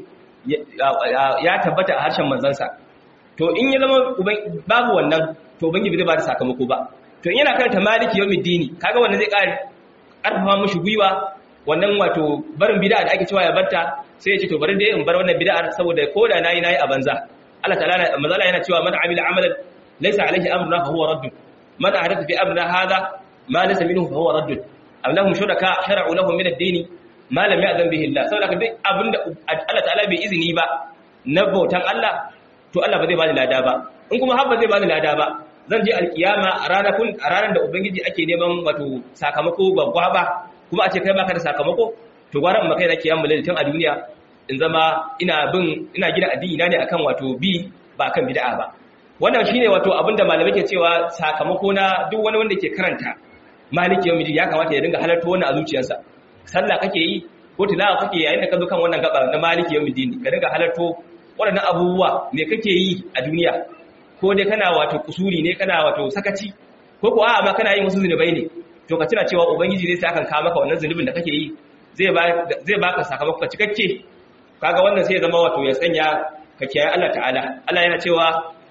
ya tabbata a harshen manzansa to in ya zama babu wannan to ubangiji zai ba da sakamako ba to in yana karanta maliki yawmin dini kaga wannan zai ƙara ƙarfafa mishi gwiwa wannan wato barin bid'a da ake cewa ya barta sai ya ce to bari dai in bar wannan bid'ar saboda koda nayi nayi a banza Allah ta'ala mazala yana cewa man amila amalan laysa alaihi amruna fa huwa radd man ahdatha fi amrina hadha ma laysa minhu fa huwa radd am lahum shuraka shar'u lahum min ad-din ma lam ya'zan bihi Allah saboda duk abinda Allah ta'ala bai izini ba na bautan Allah to Allah ba zai bani lada ba in kuma har ba zai bani lada ba zan je alkiyama a ranar kun a ranar da ubangiji ake neman wato sakamako babba ba kuma a ce kai baka da sakamako to gwara in makai da kiyamu tun a duniya in zama ina bin ina gina addini na ne akan wato bi ba akan bid'a ba wannan shine wato abinda malamai ke cewa sakamako na duk wani wanda ke karanta maliki yawmi ya kamata ya dinga halarta wannan a zuciyarsa sallah kake yi ko tilawa kake yayin da ka zo kan wannan gaba na maliki yawmi dini ka dinga halarto waɗannan abubuwa me kake yi a duniya ko dai kana wato kusuri ne kana wato sakaci ko ko a'a ma kana yin wasu zunubai ne to ka tuna cewa ubangiji zai saka ka maka wannan zunubin da kake yi zai ba zai baka sakamako cikakke kaga wannan sai ya zama wato ya sanya ka kiyaye Allah ta'ala Allah yana cewa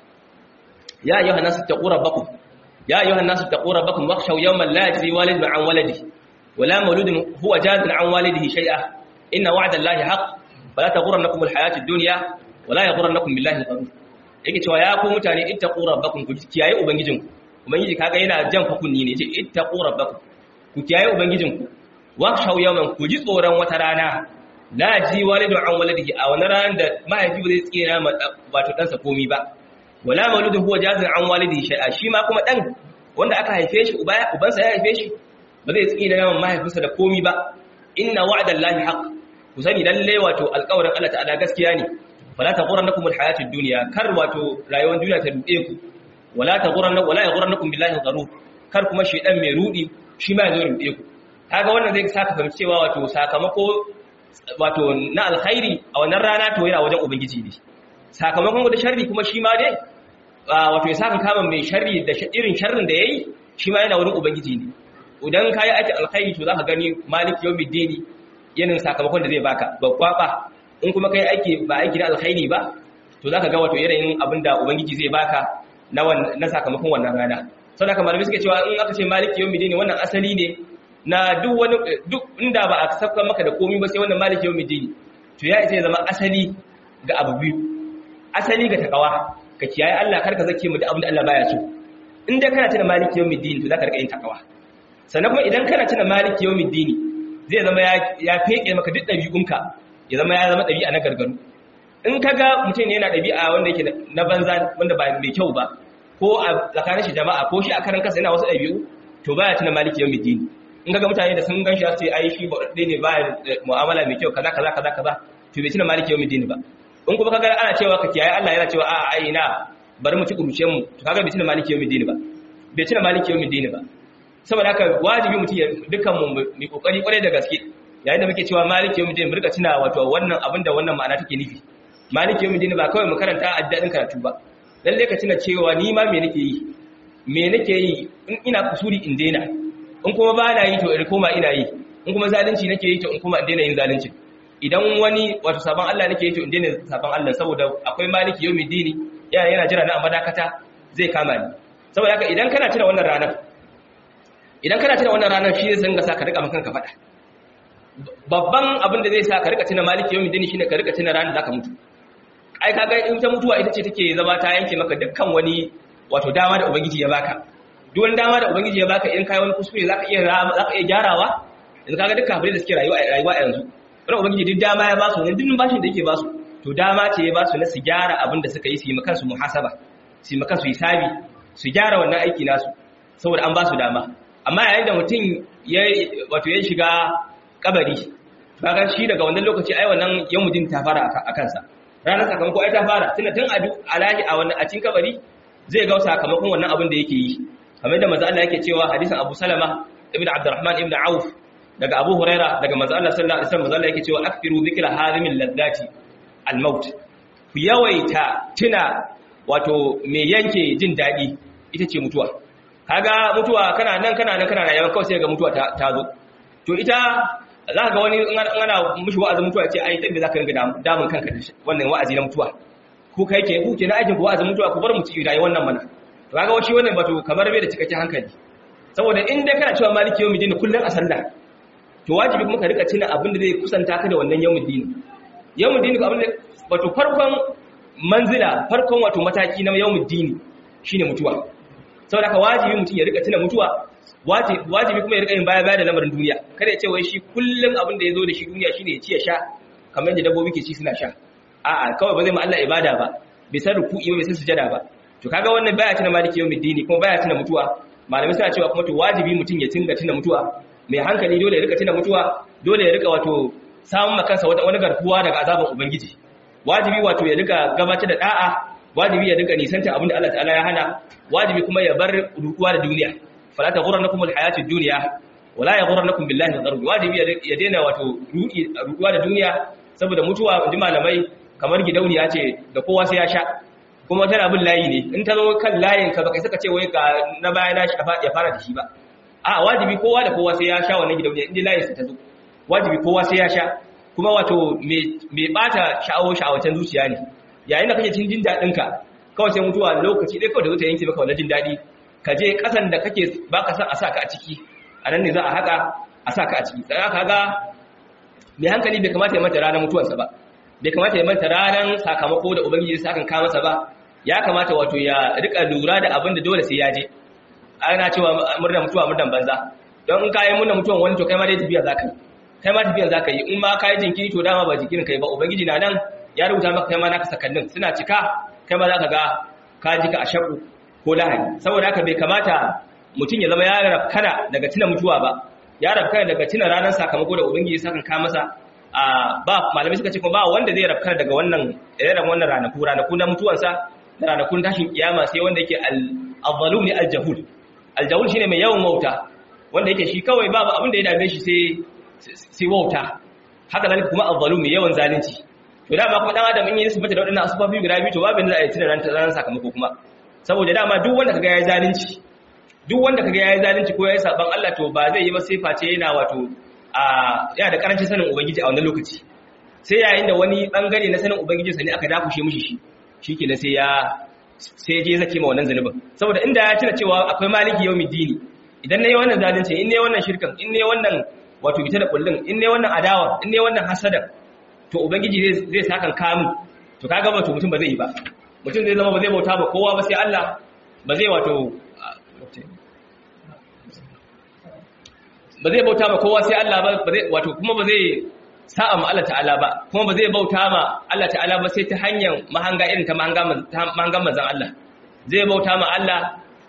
ya ayyuhan nasu taqu rabbakum ya ayyuhan nasu taqu rabbakum wakhshaw yawman la yajzi walidun an waladihi wala mawludun huwa jazin an walidihi shay'a inna wa'da Allahi haqq fala taghurrannakum alhayatid dunya wala yaghurrannakum billahi al-gharur yake cewa ya ku mutane ittaqu rabbakum ku kiyaye ubangijinku ubangiji kaga yana jan fakunni ne ce ittaqu rabbakum ku kiyaye ubangijinku wakhshaw yawman ku ji tsoron wata rana la ji walidu an waladihi a wani ran da mahaifi ba zai tsira wato ɗansa komi ba wala mauludun huwa jazin an walidi shay'a shi ma kuma dan wanda aka haife shi ubansa ya haife shi ba zai tsina yawan mahaifinsa da komi ba inna wa'dallahi haqq ku sani lalle wato alƙawarin Allah ta'ala gaskiya ne fala taghurrannakum alhayatud dunya kar wato rayuwar duniya ta dude ku wala taghurrannakum wala yaghurrannakum billahi gharur kar kuma shedan mai rudi shi ma ya zo rude ku kaga wannan zai saka fahimci cewa wato sakamako wato na alkhairi a wannan rana to yana wajen ubangiji ne sakamakon da sharri kuma shi ma dai wato ya saka kama mai sharri da irin sharrin da yayi shi ma yana wurin ubangiji ne idan kai aikin alkhairi to zaka gani malik yawmiddini yanin sakamakon da zai baka babba in kuma kai aiki ba aiki na alkhairi ba to zaka ga wato irin abinda ubangiji zai baka na na sakamakon wannan rana saboda kamar malamai suke cewa in aka ce malik yawmiddini wannan asali ne na duk wani duk inda ba a saka maka da komai ba sai wannan malik yawmiddini to ya isa ya zama asali ga abu biyu asali ga takawa ka kiyaye Allah karka zake mu da abin da Allah baya so in dai kana tuna maliki yawmiddin to zaka rika yin takawa sannan kuma idan kana tuna maliki yawmiddin zai zama ya ya feke maka duk dabi'unka ya zama ya zama dabi'a na gargaru in kaga mutum ne yana dabi'a wanda yake na banza wanda ba mai kyau ba ko a tsakanin shi jama'a ko shi a karan kansa yana wasu dabi'u to baya tuna maliki yawmiddin in kaga mutane da sun ganshi su ce ai shi ba ne ba mu'amala mai kyau kaza kaza kaza kaza to bai tuna maliki yawmiddin ba in kuma kaga ana cewa ka kiyaye Allah yana cewa a'a ai na bari mu ci kuruce mu to kaga bai tuna maliki yawmiddin ba bai tuna maliki yawmiddin ba saboda haka wajibi mutum ya dukkan mu mai kokari kwarai da gaske yayin da muke cewa maliki yawmiddin mu rika tuna wato wannan abin da wannan ma'ana take nufi maliki yawmiddin ba kawai mu karanta addadin karatu ba lalle ka tuna cewa ni ma me nake yi me nake yi in ina kusuri in daina in kuma ba na yi to in koma ina yi in kuma zalunci nake yi to in kuma in daina yin zalunci idan wani wato sabon Allah nake yi to in daina sabon Allah saboda akwai maliki yawmi dini yana yana jira na madakata zai kama ni saboda haka idan kana tuna wannan ranar idan kana tuna wannan ranar shi zai zanga sa ka rika makan ka fada babban abin da zai sa ka rika tuna maliki yawmi dini shine ka rika tuna ranar zaka mutu ai kaga in ta mutuwa ita ce take zama ta yanke maka dukkan wani wato dama da ubangiji ya baka duk wani dama da ubangiji ya baka in kai wani kuskure zaka iya zaka iya gyarawa yanzu kaga duk kafirai da suke rayuwa rayuwa yanzu wani ubangiji duk dama ya basu ne duk bashin da yake basu to dama ce ya basu na su gyara abin da suka yi su yi makansu muhasaba su yi makansu hisabi su gyara wannan aiki nasu saboda an basu dama amma yayin da mutum ya wato ya shiga kabari kaga shi daga wannan lokaci ai wannan yamudin ta fara a kansa ranar sakamako ai ta fara tunda tun adu alahi a wannan a cikin kabari zai ga sakamakon wannan abin da yake yi kamar da manzo Allah yake cewa hadisin Abu Salama ibn Abdurrahman ibn Auf daga Abu Huraira daga manzo Allah sallallahu alaihi wasallam manzo Allah yake cewa akfiru dhikra harimil ladati al-maut ku yawaita tuna wato me yanke jin dadi ita ce mutuwa kaga mutuwa kana nan kana nan kana rayuwa kawai sai ga mutuwa ta, ta zo to ita za ka ga wani in ana mishi wa'azin mutuwa ce ai dan me zaka ringa damun kanka da wannan wa'azi na mutuwa ku kai ke ku ke na aikin ku wa'azin mutuwa ku bar mu ci rayuwar wannan mana to kaga wani wannan bato kamar bai da cikakken hankali saboda in dai kana cewa maliki yawmi dini kullun a sallah to wajibi kuma ka rika tuna abin da zai kusanta ka da wannan yawmi dini yawmi dini ko abin da wato farkon manzila farkon wato mataki na yawmi dini shine mutuwa saboda ka wajibi mutum ya rika tuna mutuwa wajibi kuma ya rika yin baya baya da lamarin duniya kada ya ce wai shi kullun abin da ya zo da shi duniya shine ya ci ya sha kamar yadda dabbobi ke ci suna sha a'a kawai ba zai ma Allah ibada ba bai san ruku'i ba bai san sujada ba to kaga wannan baya tuna maliki yawmi dini kuma baya tuna mutuwa malamai suna cewa kuma to wajibi mutum ya tinga tuna mutuwa mai hankali dole ya rika tuna mutuwa dole ya rika wato samun makansa wata wani garkuwa daga azaban ubangiji wajibi wato ya rika gabatar da da'a wajibi ya rika nisanta abinda Allah ta'ala ya hana wajibi kuma ya bar rukuwa da duniya fala taghurrannakum alhayatud dunya wala yaghurrannakum billahi al wajibi ya daina wato rukuwa da duniya saboda mutuwa inji malamai kamar gidauniya ce da kowa sai ya sha kuma tana bin layi ne in ta zo kan layin ka baka saka ce wai ga na baya na ya fara da shi ba a wajibi kowa da kowa sai ya sha wannan gidauniya inda layin sa ta zo wajibi kowa sai ya sha kuma wato mai bata sha'awo sha'awacen zuciya ne yayin da kake cin jin daɗin ka kawai sai mutuwa lokaci dai kawai da zuta yanke maka wannan jin daɗi ka je ƙasan da kake baka san a sa ka a ciki a nan ne za a haka a sa ka a ciki tsaya ka ga mai hankali bai kamata ya manta ranar mutuwarsa ba bai kamata ya manta ranar sakamako da ubangiji sa kan kawo masa ba ya kamata wato ya rika lura da abin da dole sai ya je ana cewa murnar mutuwa murnar banza don in kayi murnar mutuwan wani to kai ma dai tafiya zaka yi kai ma tafiya zaka yi in ma kayi jinkiri to dama ba jinkirin kai ba ubangiji na nan ya rubuta maka kai ma naka sakannin suna cika kai ma zaka ga ka ji ka a shaku ko lahadi saboda haka bai kamata mutum ya zama ya rafkana daga tuna mutuwa ba ya rafkana daga tuna ranar sakamako da ubangiji ya saka ka masa a ba malamai suka ce kuma ba wanda zai rafkana daga wannan irin wannan ranaku ranaku na mutuwansa da ranakun tashin kiyama sai wanda yake al-zalum ne al-jahul al-jahul shine mai yawan wauta wanda yake shi kawai babu abin da ya dame shi sai sai wauta haka zalika kuma al-zalum mai yawan zalunci to dama kuma dan adam in yi nisbata da wadannan asufafi guda biyu to babu da za a yi tuna ranar sakamako kuma saboda dama duk wanda kaga yayi zalunci duk wanda kaga yayi zalunci ko yayi saban Allah to ba zai yi ba sai face yana wato a yana da karancin sanin ubangiji a wannan lokaci sai yayin da wani bangare na sanin ubangiji sa ne aka dakushe mishi shi shikenan sai ya sai je zake ma wannan zanubin saboda inda ya tuna cewa akwai maliki yawmiddini idan nayi wannan zalunci in nayi wannan shirkan in nayi wannan wato bita da kullun in nayi wannan adawa in nayi wannan hasada to ubangiji zai zai sakan kamun to kaga ba to mutum ba zai yi ba mutum zai zama ba zai bauta ba kowa ba sai Allah ba zai wato ba zai bauta ma kowa sai Allah ba ba zai wato kuma ba zai sa'a ma Allah ta'ala ba kuma ba zai bauta ma Allah ta'ala ba sai ta hanyar mahanga irin ta mahangan manzan Allah zai bauta ma Allah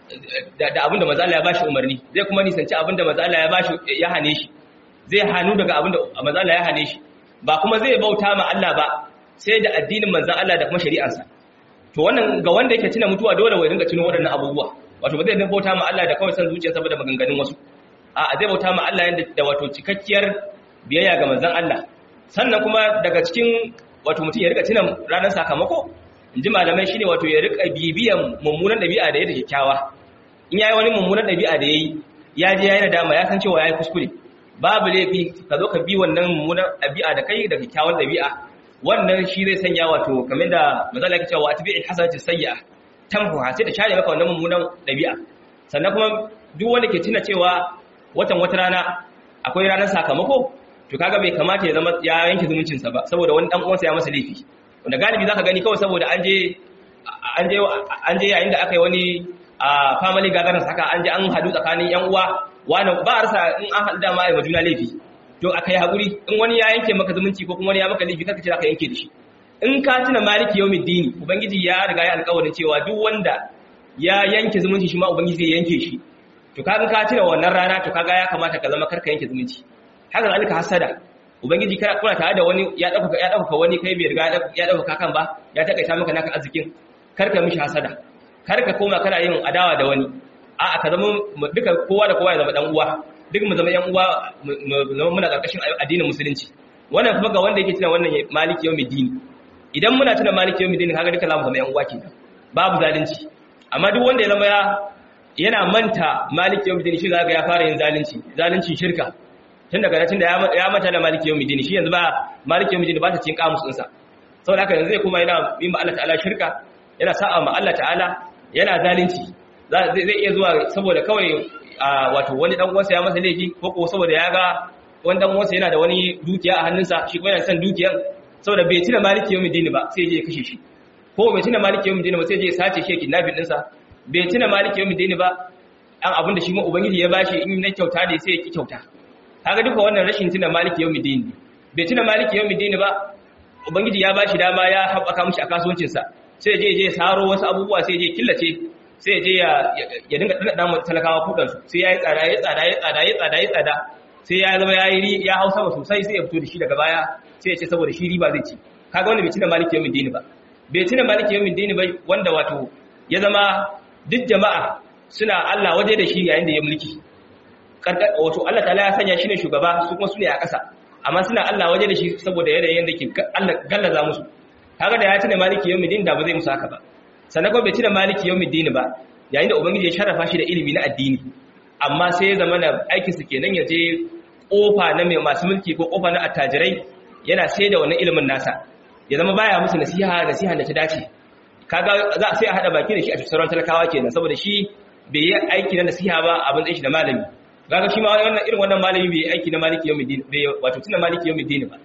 da abinda manzan Allah ya bashi umarni zai kuma nisanci abinda manzan Allah ya bashi ya hane shi zai hannu daga abinda manzan Allah ya hane shi ba kuma zai bauta ma Allah ba sai da addinin manzan Allah da kuma shari'arsa to wannan ga wanda yake tuna mutuwa dole wai dinga tuno waɗannan abubuwa wato ba zai dinga bauta ma Allah da kawai san zuciyarsa ba da maganganun wasu a zai bauta ma Allah yanda da wato cikakkiyar biyayya ga manzan Allah sannan kuma daga cikin wato mutum ya rika tuna ranar sakamako inji malamai shine wato ya rika bibiyan mummunan dabi'a da yake kyakkyawa in yayi wani mummunan dabi'a da yayi ya je yayi nadama ya san cewa yayi kuskure babu laifi ka zo ka bi wannan mummunan dabi'a da kai da kyakkyawan dabi'a wannan shi zai sanya wato kamar da mazala yake cewa atbi'il hasanati sayyi'a tamhuha sai ta share maka wannan mummunan dabi'a sannan kuma duk wanda ke tuna cewa watan wata rana akwai ranar sakamako to kaga bai kamata ya zama ya yanke zumuncinsa ba saboda wani dan uwansa ya masa laifi wanda galibi zaka gani kawai saboda an je an je an je yayin da aka yi wani a family gathering haka an je an hadu tsakanin yan uwa wani ba a rasa in an hadu da ma ai majuna laifi to akai hakuri in wani ya yanke maka zumunci ko kuma wani ya maka laifi kaka ce zaka yanke da shi in ka tuna maliki yawmiddini ubangiji ya riga ya alƙawarin cewa duk wanda ya yanke zumunci shi ma ubangiji zai yanke shi to kaga ka tuna wannan rana to kaga ya kamata ka zama karka yanke zumunci haka zalika hasada ubangiji kana kuna tare da wani ya dauka ya dauka wani kai bai riga ya dauka kan ba ya takaita maka naka arzikin karka mishi hasada karka koma kana yin adawa da wani a'a ka zama duka kowa da kowa ya zama dan uwa duk mu zama yan uwa muna karkashin addinin musulunci wannan kuma ga wanda yake tuna wannan maliki yawmiddin idan muna tuna maliki yawmiddin kaga duka zamu zama yan uwa kenan babu zalunci amma duk wanda ya zama ya yana manta maliki yawmiddin shi zaka ya fara yin zalunci zaluncin shirka tun daga tun da ya mata da maliki yau midini shi yanzu ba maliki yau midini ba ta cikin kamus ɗinsa sau da haka yanzu zai kuma yana yin Allah ta'ala shirka yana sa'a ma Allah ta'ala yana zalunci zai iya zuwa saboda kawai wato wani dan uwansa ya masa laifi ko ko saboda ya ga wani dan uwansa yana da wani dukiya a hannunsa shi kuma yana son dukiyar saboda bai tuna maliki yau midini ba sai je ya kashe shi ko bai tuna maliki yau midini ba sai je ya sace shi kidnapping ɗinsa bai tuna maliki yau midini ba an abin da shi ma ubangiji ya bashi in na kyauta ne sai ya ki kyauta kaga duka wannan rashin tuna maliki yawmiddin ne bai tuna maliki yawmiddin ba ubangiji ya bashi dama ya haɓaka mishi a kasuwancin sa sai je je saro wasu abubuwa sai je killace sai je ya ya dinga dana da talakawa kudan su sai yayi tsada yayi tsada yayi tsada yayi tsada yayi tsada sai ya zama yayi ya hausa sosai sai ya fito da shi daga baya sai ya ce saboda shi riba zai ci kaga wanda bai tuna maliki yawmiddin ba bai tuna maliki yawmiddin ba wanda wato ya zama duk jama'a suna Allah waje da shi yayin da ya mulki wato Allah ta'ala ya sanya shi ne shugaba su kuma su ne a ƙasa amma suna Allah waje da shi saboda yanayin da ke Allah gallaza musu kaga da ya tuna maliki yawmiddin da ba zai musu haka ba sannan kuma bai tuna maliki yawmiddin ba yayin da ubangiji ya sharafa shi da ilimi na addini amma sai ya zama na aikin su kenan ya je kofa na mai masu mulki ko kofa na attajirai yana sai da wannan ilimin nasa ya zama baya musu nasiha nasiha da ta dace kaga za sai a hada baki da shi a sauran talakawa kenan saboda shi bai yi aiki na nasiha ba abin tsaye shi da malami kaga shi ma wannan irin wannan malami bai aiki na maliki yawmiddin bai wato tuna maliki yawmiddin ba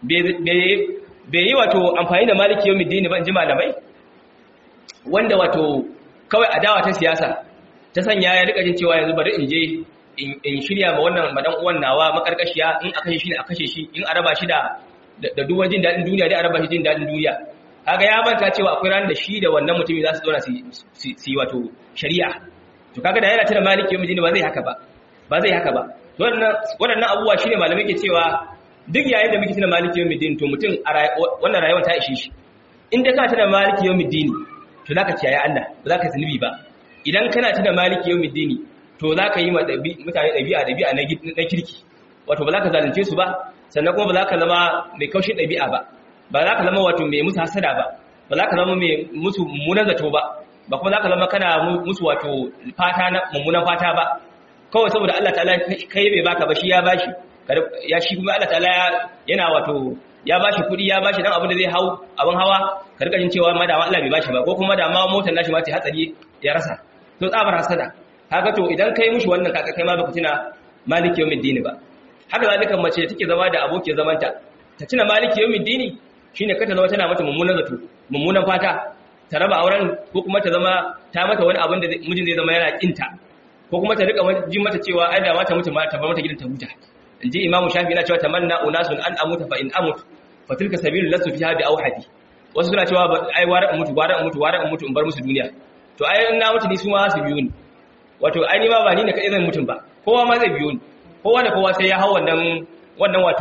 bai yi wato amfani da maliki yawmiddin ba in ji malamai wanda wato kawai adawa ta siyasa ta sanya ya rika jin cewa yanzu bari in je in shirya ma wannan madan uwan nawa makarkashiya in aka shi ne a kashe shi in a raba shi da da duwan jin dadin duniya dai a raba shi jin dadin duniya kaga ya manta cewa akwai ranar da shi da wannan mutumin za su zauna su yi wato shari'a to kaga da yana tana maliki yau mijini ba zai haka ba ba zai haka ba waɗannan abubuwa shine malamai ke cewa duk yayin da muke tana maliki yau mijini to mutum a wannan rayuwar ta ishe shi in dai kana tana maliki yau mijini to za ka kiyaye Allah ba za ka zunubi ba idan kana tana maliki yau mijini to za ka yi mutane ɗabi'a ɗabi'a na kirki wato ba za ka zalunce su ba sannan kuma ba za ka zama mai kaushin ɗabi'a ba ba za ka zama wato mai musu hasada ba ba za ka zama mai musu mummunan zato ba ba kuma za ka zama kana musu wato fata na mummunan fata ba kawai saboda Allah ta'ala kai bai baka ba shi ya bashi ya shi kuma Allah ta'ala yana wato ya bashi kuɗi ya bashi dan abin da zai hau abin hawa ka rika jin cewa ma da Allah bai bashi ba ko kuma da ma motar nashi ma ta hatsari ya rasa to tsabar hasada haka to idan kai mushi wannan kaka kai ma baka tuna maliki yawmiddin ba haka zalika mace da take zama da abokiyar zamanta ta tuna maliki yawmiddin shine ka ta zama tana mata mummunan zato mummunan fata ta raba auren ko kuma ta zama ta mata wani abin da mijin zai zama yana kinta ko kuma ta rika jin mata cewa ai da mata mutu ta bar mata gidan ta huta inji imamu shafi yana cewa tamanna unasun an amuta fa in amut fa tilka sabilul lasu fiha bi awhadi wasu suna cewa ai wara in mutu wara in mutu wara in mutu in bar musu duniya to ai na mutu ni su ma su biyo ni wato ai ni ma ba ni ne kadai zan mutun ba kowa ma zai biyo ni kowa da kowa sai ya hau wannan wannan wato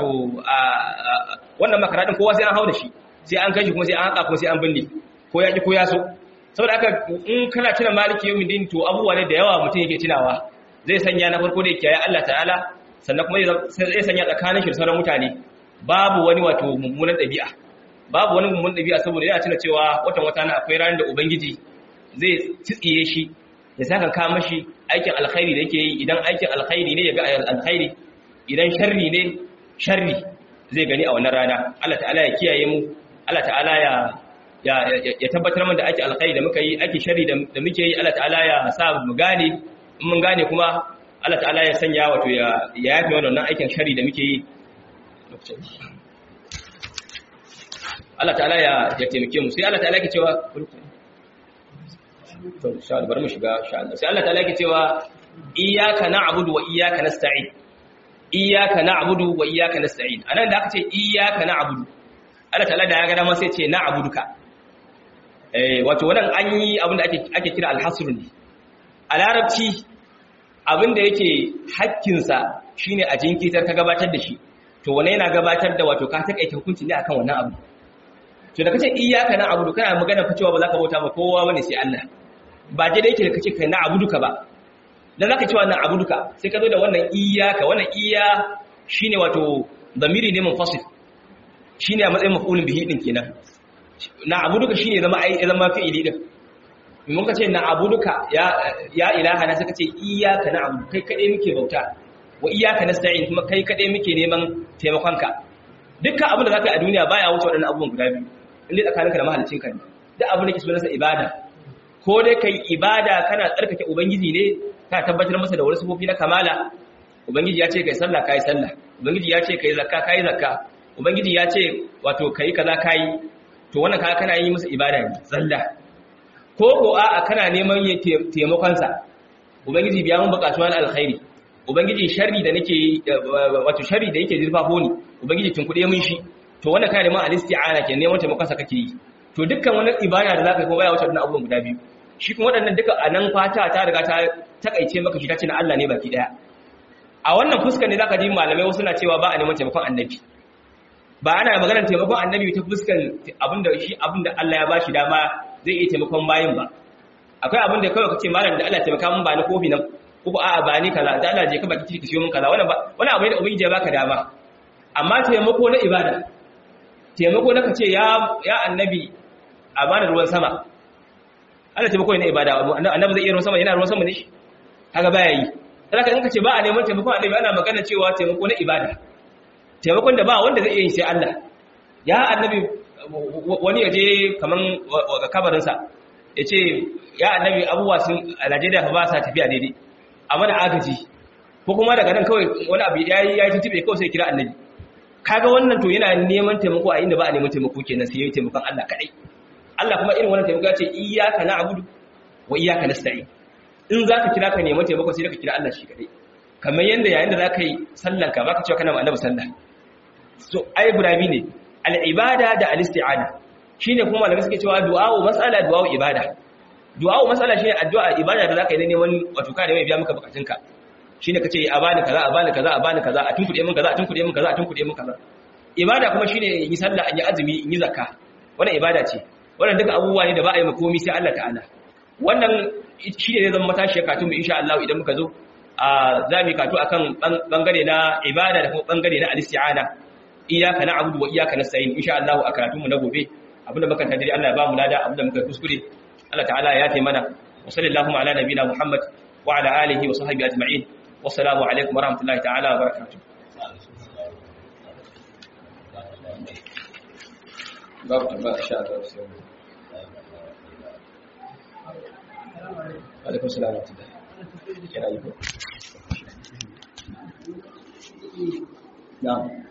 wannan makaradin kowa sai an hau da shi sai an kai shi kuma sai an haka kuma sai an binne ko ya ki ko ya so saboda haka in kana tuna maliki yawmin din to abubuwa ne da yawa mutum yake tunawa zai sanya na farko da yake ya Allah ta'ala sannan kuma zai sanya tsakanin shi da sauran mutane babu wani wato mummunan ɗabi'a babu wani mummunan ɗabi'a saboda yana tuna cewa watan wata na akwai ranar da ubangiji zai tsitsiye shi ya saka ka mashi aikin alkhairi da yake yi idan aikin alkhairi ne ya ga alkhairi idan sharri ne sharri zai gani a wannan rana Allah ta'ala ya kiyaye mu Allah ta'ala ya ya tabbatar mana da ake alkhairi da muka yi ake sharri da muke yi Allah ta'ala ya sa mu gane in mun gane kuma Allah ta'ala ya sanya wato ya yafi wannan aikin sharri da muke yi Allah ta'ala ya ya taimake mu sai Allah ta'ala ke cewa to insha Allah bari mu shiga insha Allah sai Allah ta'ala ke cewa iyyaka na'budu wa iyyaka nasta'in iyyaka na'budu wa iyyaka nasta'in anan da aka ce iyyaka na'budu Allah ta'ala da ya ga dama sai ce na'buduka eh wato wannan an yi abin da ake ake kira al-hasr ne a larabci abin da yake hakkin sa shine a jinkitar ka gabatar da shi to wannan yana gabatar da wato ka takaita hukunci ne akan wannan abu to da kace iyyaka na'budu kana magana fa cewa ba za ka bauta ba kowa bane sai Allah ba je da yake da kace kai na'buduka ba dan zaka cewa na'buduka sai ka zo da wannan iyyaka wannan iyya shine wato zamiri ne munfasil shine a matsayin maf'ulun bihi din kenan na'buduka shine zama ai zama fi'ili din mun ka ce na'buduka ya ya ilaha na sai ka ce iyyaka na'budu kai kade muke bauta wa iyyaka nasta'in kuma kai kade muke neman taimakonka dukkan abin da zaka yi a duniya baya wuce waɗannan abubuwan guda biyu inda tsakaninka da mahaliccinka ne duk abin da ke sunansa ibada ko dai kai ibada kana tsarkake ubangiji ne kana tabbatar masa da wani sufofi na kamala ubangiji ya ce kai sallah kai sallah ubangiji ya ce kai zakka kai zakka ubangiji ya ce wato kai kaza kai to wannan kaga kana yi masa ibada ne sallah ko ko a'a kana neman yin taimakon sa ubangiji biya mun bukatuwa na alkhairi ubangiji sharri da nake wato sharri da yake zurfafo ni ubangiji tun kuɗe mun shi to wannan kana neman alisti'ana ke neman taimakon sa kake yi to dukkan wani ibada da zaka yi kuma baya wuce wannan abubuwan guda biyu shi kuma waɗannan duka a nan fata ta riga ta takaice maka shi ta ce na Allah ne baki daya a wannan fuskar ne zaka ji malamai wasu na cewa ba a neman taimakon annabi ba ana maganar taimakon annabi ta fuskar abinda shi abinda Allah ya bashi dama zai iya taimakon bayin ba akwai abin da kawai kace malam da Allah taimaka mun ba ni kofi nan ko a'a ba ni kaza da Allah je ka baki ciki ka siyo mun kaza wannan ba wannan abu ne da ubangiji ya baka dama amma taimako na ibada taimako na kace ya ya annabi a bani ruwan sama Allah taimako ne na ibada annabi zai iya ruwan sama yana ruwan sama ne shi kaga baya yi saboda in kace ba a neman taimakon annabi ana magana cewa taimako na ibada taimakon da ba wanda zai iya yi sai Allah ya annabi wani yaje kaman kabarin sa yace ya annabi abubuwa sun a Najeriya fa ba sa tafiya daidai a mana agaji ko kuma daga nan kawai wani abu yayi yayi tuntube kawai sai kira annabi kaga wannan to yana neman taimako a inda ba a neman taimako kenan sai yayi taimakon Allah kadai Allah kuma irin wannan taimako ya ce iyyaka na'budu wa iyyaka nasta'in in zaka kira ka neman taimako sai ka kira Allah shi kadai kamar yanda yayin da zaka yi sallan ka baka cewa kana ma annabi sallah so ai burabi ne al-ibada da al-isti'ana shine kuma malamai suke cewa du'a'u mas'ala du'a'u ibada du'a'u mas'ala shine addu'a ibada da zaka yi neman wato ka da mai biya maka bukatunka shine kace a bani kaza a bani kaza a bani kaza a tunkuɗe min kaza a tunkuɗe min kaza a tunkuɗe min kaza ibada kuma shine in yi sallah in yi azumi in yi zakka wannan ibada ce wannan duka abubuwa ne da ba a yi makomi sai Allah ta'ala wannan shine zai zama matashi katun mu insha Allah idan muka zo a zamu katu akan bangare na ibada da kuma bangare na al-isti'ana iyyaka na'budu wa iyyaka nasta'in insha Allah a karatun mu na gobe abinda muka tadiri Allah ya ba mu lada abinda muka kuskure Allah ta'ala ya yafe mana wa sallallahu ala nabina Muhammad wa ala alihi wa sahbihi ajma'in wassalamu alaikum wa rahmatullahi ta'ala wa barakatuh babu tambaya sha Allah sai alaikum salam wa rahmatullahi kira yi ko na'am